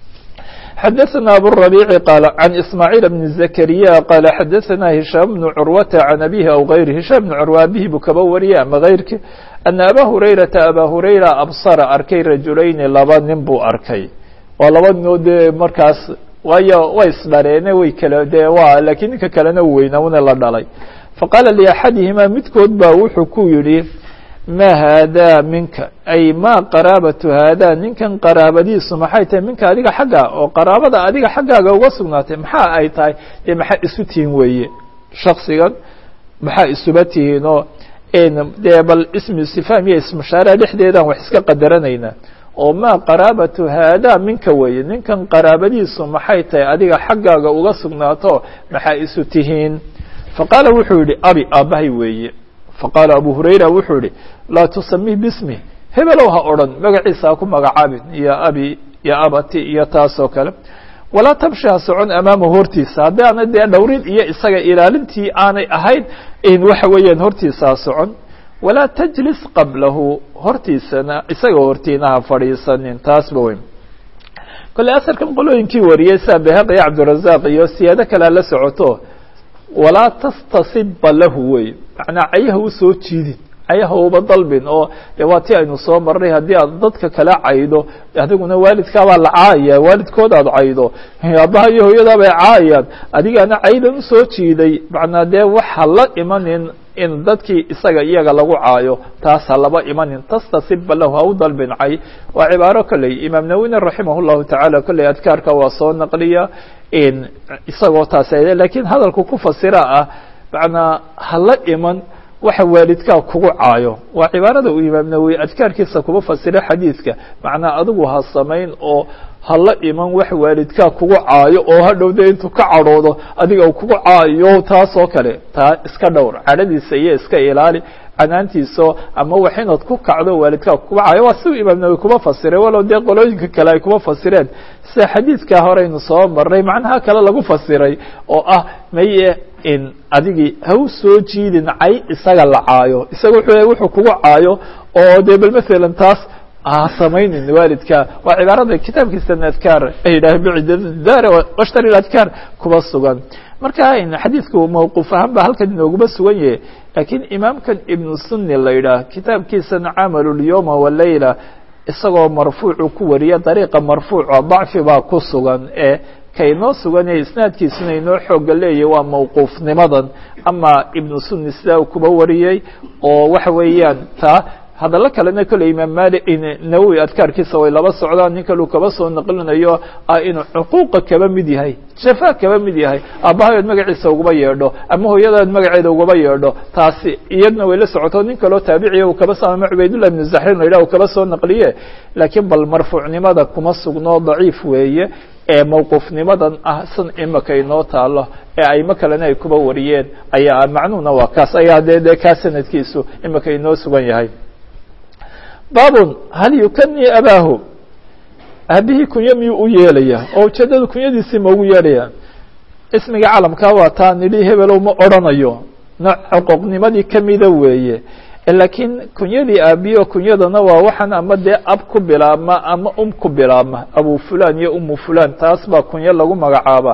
xdثna abالربيع qال عن إسماعيل بن زكريا qال xdثna هiشام بن عروة عن أبيه أو غyره هiشام بن عروة abhi buu kaba wariyay ama غayrki أن أbا هريرةa abا هريرة أbصر arkay rajulayni laba nin buu arkay waa laba ninoo dee markaas waayo way isdhareene way kala de wa lakiin ninka kalena weyna una la dhalay faqاla لأxadihima midkood ba wuxuu ku yihi ma haadaa minka ay ma qaraabatu haadaa ninkan qaraabadiisu maxay tahay minka adiga xagga oo qaraabada adiga xaggaaga uga sugnaatay maxaa ay tahay dee maxaa isu tihiin weeye shaksigan maxaa isuba tihiin oo dee bal ismi sifaam iyo ismushaara dhexdeedaan wax iska qadaranaynaa oo ma qaraabatu haadaa minka weeye ninkan qaraabadiisu maxay tahay adiga xaggaaga uga sugnaato maxaa isu tihiin faqaala wuxuu yihi abi aabbahay weeye faqaala abu hurayra wuxuu yihi laa tusamih bismi hebelow ha odhan magaciisa ha ku magacaabin iyo abi iyo abati iyo taasoo kale walaa tamshi ha socon amaamahu hortiisa haddii aanay dee dhowrin iyo isaga ilaalintii aanay ahayn in waxa weeyaan hortiisa ha socon walaa tajlis qablahu hortiisana isaga hortiina ha fadhiisanin taasba weyn kolley asarkan qolooyinkii wariyey sida behaq iyo cabdirazaq iyo siyaado kalea la socoto walaa tastasibba lahu wey macnaa cayaha u soo jiidin cayaha uba dalbin oo de waa ti aynu soo marnay haddii aad dadka kala caydo adiguna waalidkaabaa la caayaya waalidkooda aad caydo aabbaha iyo hooyadaa bay caayayaan adigaana caydan usoo jiiday macnaa dee waxa la imanin in dadkii isaga iyaga lagu caayo taas ha laba imanin tastasibba lahu ha u dalbin cay waa cibaaro kolley imaam nawina raximah llahu tacaala kolley adkaarka waa soo naqliya isagoo taas lakiin hadalku ku fasira ah macnaa ha la iman waxa waalidkaa kugu caayo waa cibaarada uu imaam nawowi adkaarkiisa kuba fasira xadiidka macnaa adigu ha samayn oo hala iman wax waalidkaa kugu caayo oo hadhow de intuu ka cadhoodo adiga u kugu caayo taas oo kale taa iska dhowr cadhadiisa iyo iska ilaali canaantiiso ama wax inaad ku kacdo waalidkaa kuga caayo waa siu imaam nawowi kuba fasiray walow dee qolooyinka kale ay kuba fasireen sida xadiidkaa horeynu soo marnay macnaha kale lagu fasiray oo ah maye in adigii ha u soo jiidin cay isaga la caayo isaga wuxuu wuxuu kugu caayo oo de bal masalan taas ha samaynin waalidka waa cibaarada kitaabkiisana adkaar ay yidhaaheen bcidar washtari adkaar kuba sugan marka xadiidku mawquuf ahaan ba halkan inooguma sugan yahay lakiin imaamkan ibnu sunni la yidhaah kitaabkiisana camalu lyoma walayla isagoo marfuucu ku wariya dariiqa marfuuca dacfi baa ku sugan ee kainoo sugan ee isnaadkiisuna inoo xooga leeyahy waa mawquufnimadan ama ibnu sunni sidaa kuba wariyey oo waxa weeyaan taa hadallo kalena kolley imaam mali nawowi adkaarkiisa way laba socdaan nin kaleu kaba soo naqlinayo ah inuu cuquuqa kaba mid yahay jafa kaba mid yahay aabbahayood magaciisa ugaba yeedho ama hooyadaad magaceeda ugaba yeedho taasi iyadna way la socoto nin kaloo taabiciya uu kaba sama cubaydullah ibnu zaxrin la yidhah uu kaba soo naqliye laakiin bal marfuucnimada kuma sugno daciif weeye ee mawquufnimadan ah san imaka inoo taalo ee aymo kalena ay kuba wariyeen ayaa macnuhuna waa kaas ayaa de de kaa sanadkiisu imaka inoo sugan yahay baabun hal yukani abaahu aabihii kunyo miyuu u yeelaya oo ujeedada kunyadiisii ma ugu yeelaya ismiga calamkaa waa taa nidhi hebelow ma odrhanayo nooc xuquuqnimadii kamida weeye laakiin kunyadii aabiyo kunyadana waa waxaan ama dee ab ku bilaabma ama um ku bilaabma abu fulan iyo umu fulan taas baa kunyo lagu magacaaba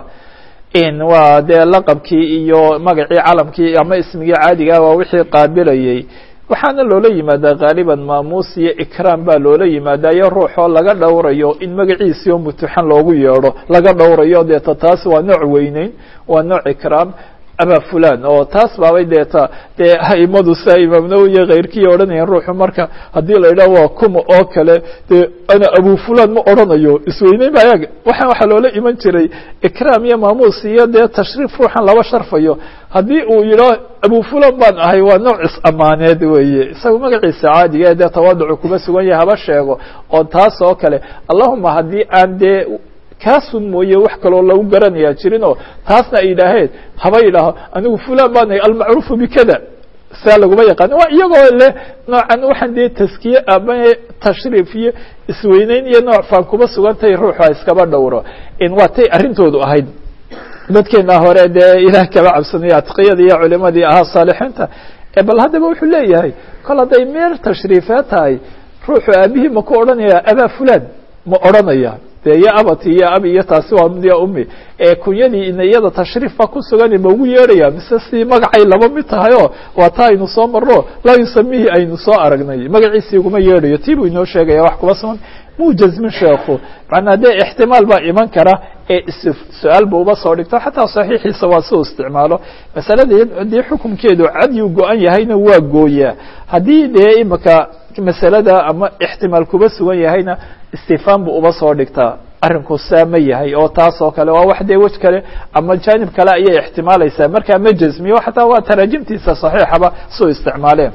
waa dee laqabkii iyo magacii calamkii ama ismigii caadigaa waa wixii qaabilayey waxaana loola yimaadaa gaaliban maamuus iyo ikraam baa loola yimaadaa iyo ruuxoo laga dhowrayo in magaciisii oo mutuxan loogu yeedho laga dhowrayo deeta taas waa nooc weyneyn waa nooc ikraam aba fulan oo taas baabay deeta dee aimadu sia imaam nawowi iyo keyrkii odhanayeen ruuxu marka haddii la yidhaho waa kuma oo kale dee ana abu fulan ma odhanayo isweyneyn ba ayaga waxaan waxaa loola iman jiray ikraam iyo maamuus iyo dee tashriif ruuxan laba sharfayo haddii uu yidhaho abu fulan baan ahay waa nooc is-amaaneed weeye isaga magaciisa caadiga dee tawaaducu kuma sugan yahay haba sheego oo taas oo kale allahuma haddii aan dee kaasun mooye wax kaloo lagu garanayaa jirin oo taasna ay yidhaaheen haba yidhaaho anigu fulan baan ahay almacruufu bikada saa laguma yaqaan waa iyagoo leh noocan waxaan dee taskiye ama tashriif iyo isweyneyn iyo nooc faan kuma sugantahay ruuxa iskaba dhowro waa tay arrintoodu ahayd dadkeena hore dee ilaah kaba cabsanayo atqiyada iyo culimadii ahaa saalixiinta bal haddaba wuxuu leeyahay kol hadday meer tashriifee tahay ruuxu aabihii ma ku odhanaya abaa fulan ma odhanaya de iyo abati iyo abi iyo taasi waa mid ya umi ee kunyadii ina iyada tashriif baa ku sugan ma ugu yeedhaya mise si magacay laba mid tahay oo waa taa aynu soo marno laa yusamihi aynu soo aragnay magaciisii uguma yeedhayo tii buu inoo sheegaya wax kuma sugan muu jasmin sheekhu macnaa dee ixtimaal baa iman kara ee su-aal bu uba soo dhigto xataa saxiixiisa waa siu isticmaalo masalada haddii xukumkeedu cadyu go-an yahayna waa gooyaa haddii dee imika masalada ama ixtimaal kuba sugan yahayna istifaan buu uba soo dhigtaa arrinku saa ma yahay oo taas oo kale waa wax dee wej kale ama janib kale ayay ixtimaalaysaa markaa ma jasmiyo xataa waa taraajimtiisa saxiixaba suu isticmaaleen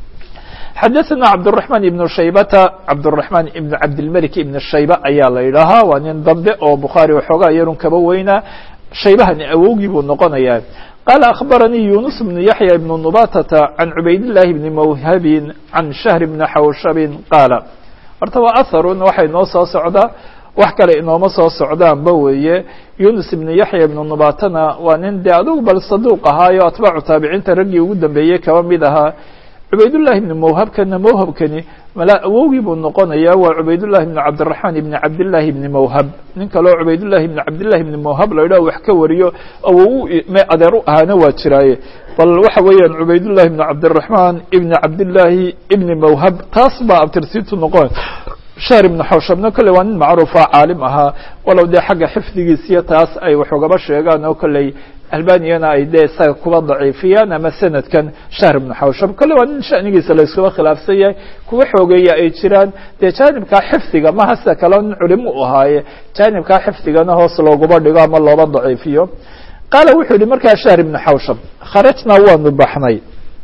xadaثna cabdالرحman iبn shaybata cabdالرحman iبn cabdilmlik iبn shayba ayaa la yidhaahaa waa nin dambe oo bukhaari waxoogaa yarun kaba weynaa shaybahani awowgii buu noqonayaa qala akhbaranii yunus bn yaحya ibn nubatata can cubayd الlahi bni mawhabin can shahr bni xawshabin qaala horta waa aharun waxay noo soo socdaa wax kale inooma soo socdaanba weeye yunus ibnu yaxya ibnu nubatana waa nin dee adugu bal saduuq ahaayo atbaacu taabiciinta raggii ugu dambeeyey kaba mid ahaa cubaydullahi ibni mawhabkana mawhabkani mala awowgii buu noqonayaa waa cubaydullahi ibni cabdiraxmaan ibni cabdillahi ibni mawhab nin kaleo cubaydullahi ibni cabdillahi ibni mawhab la idhaho wax ka wariyo awow me adeer u ahaana waa jiraaye bal waxa weeyaan cubaydullahi ibni cabdiraxmaan ibni cabdillahi ibni mawhab taas baa abtirsiintu noqon shahr ibnu xawshabna kolley waa nin macruufa caalim ahaa walow dee xagga xifdigiisiyo taas ay wax ugaba sheegaan oo kolley albaniyana ay dee isaga kuba daciifiyaan ama sanadkan shahr ibnu xawshab kolley waa nin shanigiisa la iskuba khilaafsan yahay kuwa xoogeeya ay jiraan dee jaanibkaa xifdiga maha sida kaleo nin culimo u ahaaye jaanibkaa xifdigana hoos looguba dhigo ama looba daciifiyo qaala wuxuu yihi markaa shahr ibnu xawshab kharajnaa waanu baxnay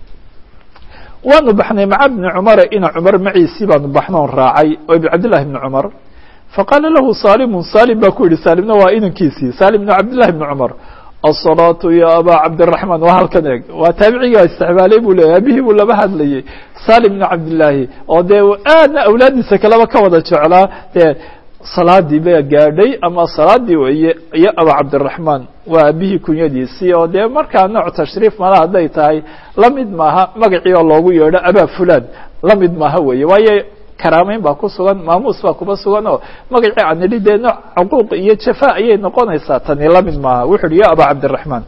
waanu baxnay maca bni cumara ina cumar maciisii baanu baxnoon raacay oo ibn cabdillahi bni cumar faqaala lahu saalimun saalim baa ku yihi saalimna waa inankiisii saalim bn cabdillahi bni cumar asalaatu ya abaa cabdiraxmaan waa halkan eeg waa taabicigaa isticmaalay buu leeyay abihii buu laba hadlayay salim bn cabdillaahi oo dee aadna awlaaddiisa kaleba ka wada jeclaa dee salaadii baa gaadhay ama salaadii weeye iyo aba cabdiraxmaan waa abihii kunyadiisii oo dee markaa nooc tashriif mala hadday tahay la mid maaha magacii oo loogu yeedho abaa fulan la mid maaha weeye waayo karaameyn baa ku sugan maamuus baa kuba sugan oo magacii aan nidhi dee nooc cuquuq iyo jafa ayay noqonaysaa tani la mid maaha wuxu uhi ya aba cabdiraxmaan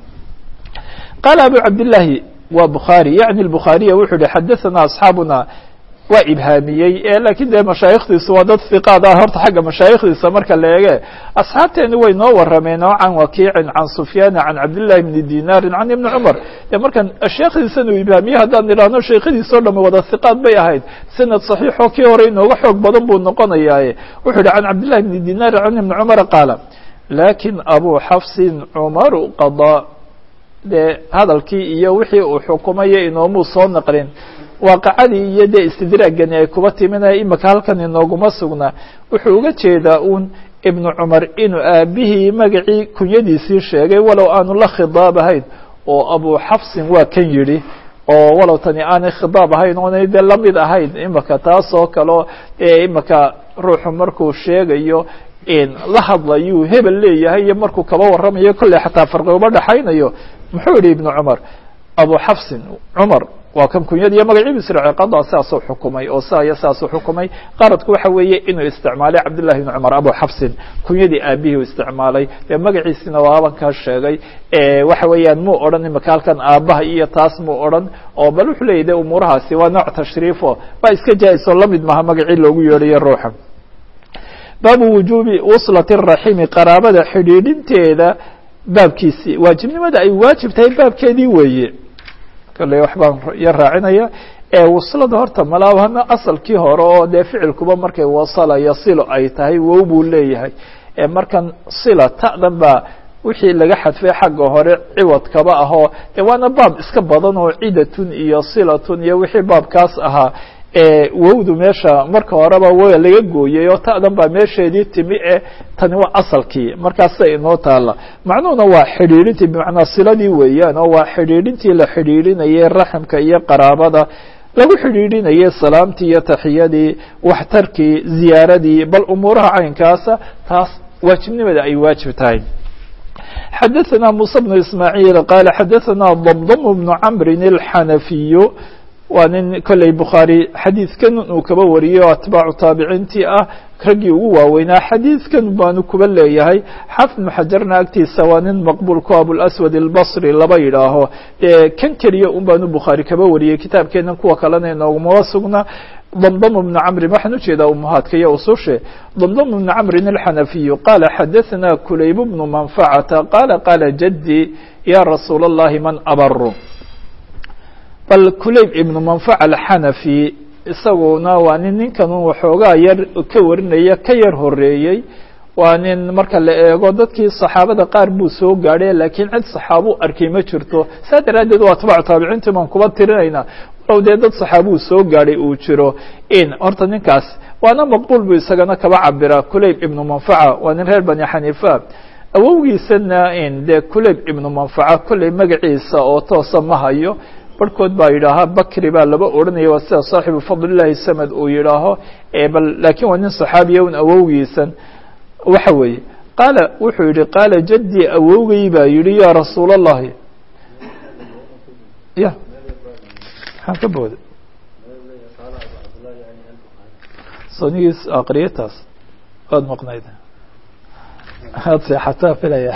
qaala abu cabdillaahi waa bukhaari yacni bukhaariya wuxuu yihi xadaثana asxaabuna waa ibhaamiyey lakiin dee mashaayikhdiisu waa dad hiqaad ah horta xagga mashaayikhdiisa marka la eege asxaabteeni way noo warameen oo can wakiicin can sufyaana can cabdillahi bni dinaarin can ibni cumar dee markan sheekhdiisan uu ibhaamiye haddaan idhaahno sheekhadiisao dham wada hiqaad bay ahayd sanad saxiixoo kii hore inooga xoog badan buu noqonayaaye wuxuu yihi can cabdillahi bni dinaarin can ibni cumara qaala lakin abu xafsin cumaru qadaa dee hadalkii iyo wixii uu xukumaya inoomuu soo naqlin waaqacadii iyo dee istidraagani ay kuba timinaya imika halkan inooguma sugna wuxuu uga jeedaa uun ibnu cumar inuu aabihii magacii kunyadiisii sheegay walow aanu la khidaab ahayn oo abu xafsin waa kan yidhi oo walow tani aanay khidaab ahayn oonay dee lamid ahayn imika taas oo kaleo dee imika ruuxu markuu sheegayo la hadlayuu hebel leeyahay iyo markuu kaba warramayo kolley xataa farqi uma dhexaynayo muxuu yihi ibnu cumar abu xafsin cumar waa kan kunyada iyo magaciibu israaciil qada saasuu xukumay oo saa iyo saasuu xukumay qaradku waxa weeye inuu isticmaalay cabdillahi ibni cumar abu xafsin kunyadii aabihii u isticmaalay dee magaciisina waa abankaa sheegay waxa weeyaan muu odhan imika halkan aabaha iyo taas muu odhan oo bal wuxuu leeyahy de umuurahaasi waa nooc tashriifo waa iska jaa-iso lamid maha magacii loogu yeedhayo ruuxa baabu wujuubi wuslati raximi qaraabada xidhiidhinteeda baabkiisii waajibnimada ay waajib tahay baabkeedii weeye kale wax baan yar raacinaya waslada horta malaabana asalkii hore oo dee ficilkuba markay wasala yasilo ay tahay wow buu leeyahay markan sila ta'dan baa wixii laga xadfay xagga hore ciwadkaba ahoo de waana baab iska badan oo cidatun iyo silatun iyo wixii baabkaas ahaa wowdu meesha marka horeba w laga gooyey oo ta'dan baa meesheedii timi e tani waa asalkii markaasa inoo taala macnuhuna waa xidhiidhintii bimacnaa siladii weeyaan oo waa xidhiidhintii la xidhiidhinayay raximka iyo qaraabada lagu xidhiidhinayay salaamtii iyo taxiyadii waxtarkii ziyaaradii bal umuuraha caynkaasa taas waajibnimada ay waajib tahay xadaثna muسى بن ismاعيل qال xadaثna ضمضم بن cمri الxanafiyu waa nin kolley bukhaarي xadiidkan uu kaba wariyey oo atbaacu taabiciintii ah raggii ugu waaweynaa xadiidkan baanu kuba leeyahay xafid بن xajarna agtiisa waa nin maqbul ku abوlأswad الbصri laba yidhaaho dee kan keliya un baanu bukhaari kaba wariyey kitaabkeena kuwa kalena inoogumaba sugna ضمضم بن cمri waxaan ujeedaa umuhaadka iyo usushe ضمضم بن cمri الxanafiyu qala xadaثna kulayb بن manfacata qala qala jadي ya rasuul الlahi man abru bal kulayb ibnu manfac alxanafi isaguna waa nin ninkan waxoogaa yar ka warinaya ka yar horeeyey waa nin marka la eego dadkii saxaabada qaar buu soo gaadhay laakiin cid saxaabuu arkay ma jirto saa daraaddeed waa atbaacu taabiciintii baan kuba tirinayna walow dee dad saxaabuu soo gaadhay uu jiro in horta ninkaas waana maqbuul buu isagana kaba cabira kulayb ibnu manfaca waa nin reer bani xaniifa awowgiisana in dee kulayb ibnu manfaca kolley magaciisa oo toosa ma hayo barhkood baa yidhaahaa bakri baa laba odhanaya waa sida saaxibu fadlillahi samad uu yidhaaho bal laakiin waa nin saxaabiya un awowgiisan waxa weeye qaala wuxuu yihi qaala jadii awowgay baa yihi ya rasuul اllahi ya maxaan ka booda sonigiis aqriyataas waad maqnayd ad seexataa filaya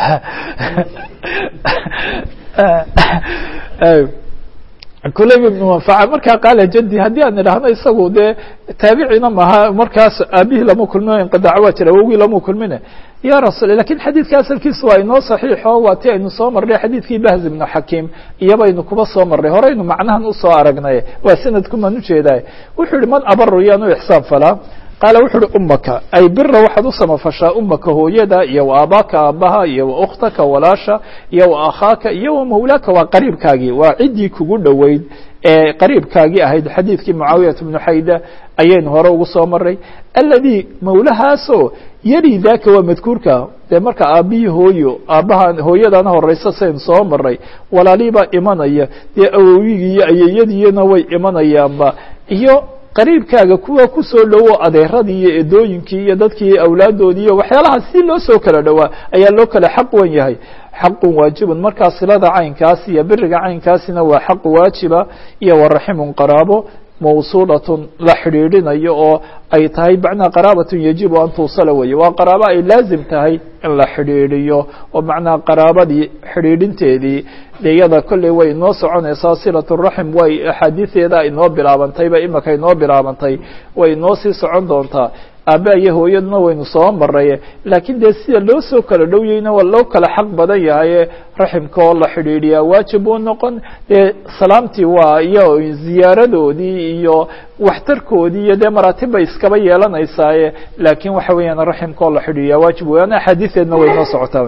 kulayb ibnu manfaca markaa qaala jadi haddii aan idhaahno isagu dee taabicina maha markaas aabihii lama kulmino inqidaac waa jira awowgii lama kulmine ya rasul lakin xadiidka asalkiisa waa inoo saxiixo waa ti aynu soo marnay xadiidkii bahz ibnu xakiim iyobaynu kuba soo marnay horeynu macnahan usoo aragnay waa sanadkumaan ujeedaay wuxuu yihi man abaru yaanu ixsaan falaa qaala wuxu uhi umaka ay bira waxaad u samafashaa umaka hooyada iyo wa aabaaka aabaha iyo wa ukhtaka walaasha iyo wa akhaaka iyo wa mawlaaka waa qariibkaagii waa ciddii kugu dhoweyd ee qariibkaagii ahayd xadiidkii mucaawiyata bnu xayda ayaynu hore ugu soo maray alladii mawlahaasoo yari daaka waa madkuurka dee marka aabihii hooyo aabbaha hooyadana horeysa saynu soo maray walaaliibaa imanaya dee awowigii iyo ayeeyadiina way imanayaanba iyo qariibkaaga kuwa kusoo dhowo adeeradii iyo edooyinkii iyo dadkii awlaadoodii iyo waxyaalaha si loo soo kala dhowaa ayaa loo kala xaq wan yahay xaqun waajibun markaa silada caynkaas iyo biriga caynkaasina waa xaq waajiba iyo waraximun qaraabo mawsuulatun la xidhiidhinayo oo ay tahay macnaha qaraabatun yajibu an tuusala weye waa qaraabo ay laazim tahay in la xidhiidhiyo oo macnaha qaraabadii xidhiidhinteedii de iyada kolley way inoo soconaysaa silat raxim way axaadiideeda inoo bilaabantayba imika inoo bilaabantay way inoo sii socon doontaa aabba iyo hooyaduna waynu soo maray laakiin dee sida loo soo kala dhowyeyna waa loo kala xaq badan yahay raximka oo la xidhiidhiyaa waajib uu noqon dee salaamtii waa iyo ziyaaradoodii iyo waxtarkoodii iyo dee maraatib bay iskaba yeelanaysaaye laakiin waxa weeyaan raximka oo la xidhiidhiyaa waajib weyan axaadiideedna way inoo socotaa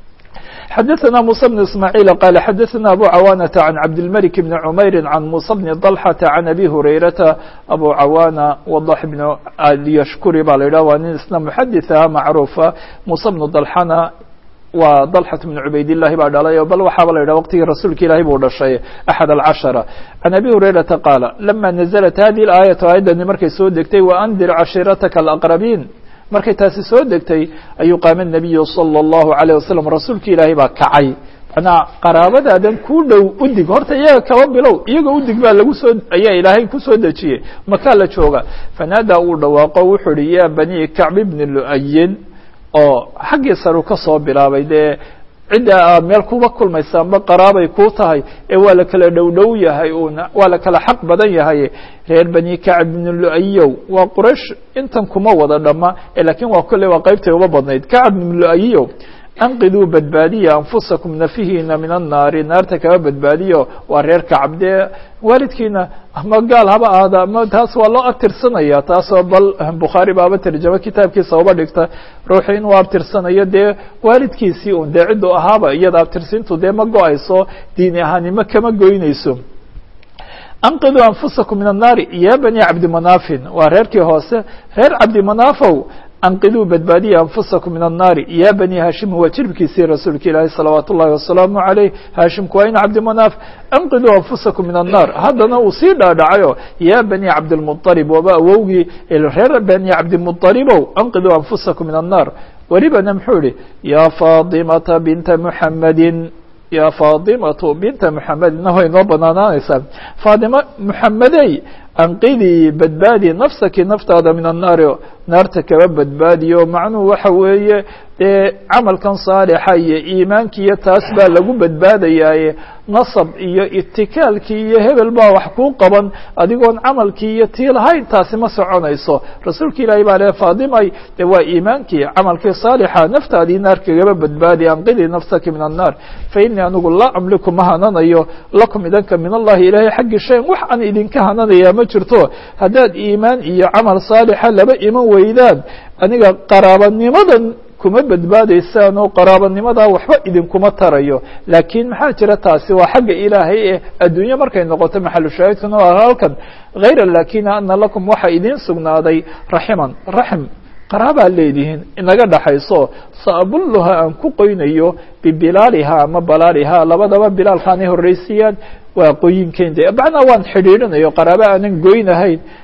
xdثna موسى بن اسماعيل قال xdثna أbو cawانة عن cبدالملك بن عمyر عن موسى بن طلحة عن أbي هريرة أbو cawانة وضح بن اليشhكري ba la yidhah waa nin isna محadiثa macروفa موسى بن طلحana waa طلحة بن عubayd اللahi baa dhalay bal waxaaba la yidhah wqtigii rasuulka ilahi buu dhashay أحد الcaشhرة عن أbي هريرةa qاaل لما نزلت هذه الآية aيadani markay soo degtay وأndir cashيرتka الأقربين markay taasi soo degtay ayuu qaama النabiyu salى الlahu عalيه wasalam rasuulka ilaahay baa kacay manaa qaraabadaadan ku dhow udig horta iyaga kaba bilow iyaga udig baa lagu soo ayaa ilaahay kusoo dejiyey makaa la jooga fanaadaa uu dhawaaqo wuxuu ihi ya bani kacb bni lu'ayin oo xaggii saru ka soo bilaabay dee cidda aad meel kuba kulmaysaanba qaraabay kuu tahay ee waa la kala dhow dhow yahay una waa la kala xaq badan yahay reer bani kacb bn luayow waa quraysh intan kuma wada dhama lakiin waa kolley waa qeybtay uba badnayd kacb bn luayow anqiduu badbaadiya anfusakum nafihiina min annaari naarta kaba badbaadiyo waa reer kacab dee waalidkiina ama gaal haba ahda ama taas waa loo abtirsanaya taasoo bal bukhaari baaba terjamo kitaabkiisa uba dhigta ruuxu inuu abtirsanayo dee waalidkiisii un dee cidduu ahaaba iyada abtirsintu dee ma go-ayso diini ahaanimo kama goynayso anqiduu anfusakum min annaari ya bani cabdimanaafin waa reerkii hoose reer cabdimanafow anqiduu badbaadiya anfusakum min annaari ya bani haashim waa jirbkiisii rasuulka ilaahi salawaat ullahi wasalaamu عaleyh haashimku waa in cabdimanaaf anqiduu anfusakum min annaar haddana uu sii dhaadhacayo ya bani cabdilmuطalib waaba awowgii reer bani cabdimuطalibow anqiduu anfusakum min annaar welibana muxuu yihi ya faadimata binta muxamedin ya faadimatu binta muxamedina way noo banaanaanaysaa faadima muxamedey anqidii badbaadi nafsaki naftaada min annaari naarta kaba badbaadiyo macnuhu waxa weeye dee camalkan saalixa iyo iimaankii iyo taas baa lagu badbaadayaaye nasab iyo itikaalkii iyo hebel baa wax kuu qaban adigoon camalkii iyo tii lahayn taasi ma soconayso rasuulka ilaahi baa le faadimay de waa iimaankii camalkii saalixa naftaadii naar kagaba badbaadi anqidii nafsaki min annaar fa inii anigu laa amliku ma hananayo lakum idanka min allahi ilaahay xaggi shayan wax aan idinka hananaya ma jirto haddaad iimaan iyo camal saalixa laba iman weydaan aniga qaraabanimadan kuma badbaadaysaan oo qaraabanimadaa waxba idinkuma tarayo laakiin maxaa jira taasi waa xagga ilaahay ee adduunye markay noqoto maxalu shaahidkuna waa halkan hayra lakina ana lakum waxaa idiin sugnaaday raximan raxm qaraabaa leedihiin inaga dhaxayso saabulluha aan ku qoynayo bibilaaliha ama balaaliha labadaba bilaalkaanay horreysiiyaan waa qoyinkeyn de macnaa waan xidhiidhinayo qaraaba aanan goynahayn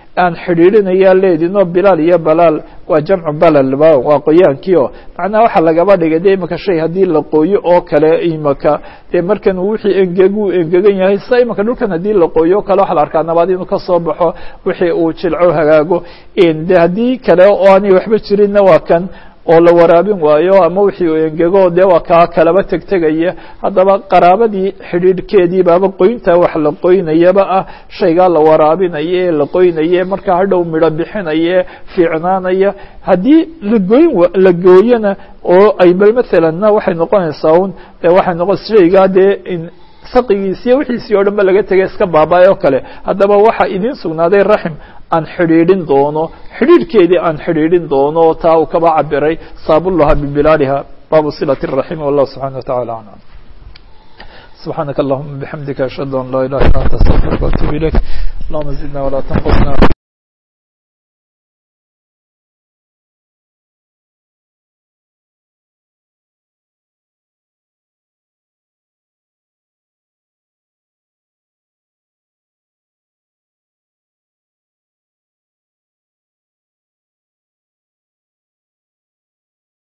aan xidhiidhinayaa leedinoo bilaal iyo balaal waa jamcu balalba waa qoyaankiio macnaha waxaa lagaba dhigay de imika shay haddii la qooyo oo kale imika dee markan wixii engegu engegan yahay sa imika dhulkan haddii la qooyo o kale waxa la arkaa nabaad inuu kasoo baxo wixii uu jilco hagaago de haddii kale oo aanay waxba jirinna waa kan oo la waraabin waayo ama wixii uu engego dee waa kaa kalaba tegtegaya haddaba qaraabadii xidhiidhkeedii baaba qoynta wax la qoynayaba ah shaygaa la waraabinayo ee la qoynaye markaa hadhow midho bixinaye fiicnaanaya haddii lagoyn la gooyona oo ay bal maalanna waxay noqonaysaa un de waxay noqon shaygaa dee saqigiisiiyo wixiisii o dhan ba laga tegay iska baaba-ay oo kale haddaba waxaa idiin sugnaaday raxim aan xidhiidhin doono xidhiidhkeedii aan xidhiidhin doono taa uu kaba cabiray saabulaha bibilaaliha baabu silat الraxim wallah subxana wa tacala aclam subxaanaka allahuma bixamdika ashhadu an laa ilaha illa anta astaqfiruka waatubu ilayk allahuma zidna walaa tanqusna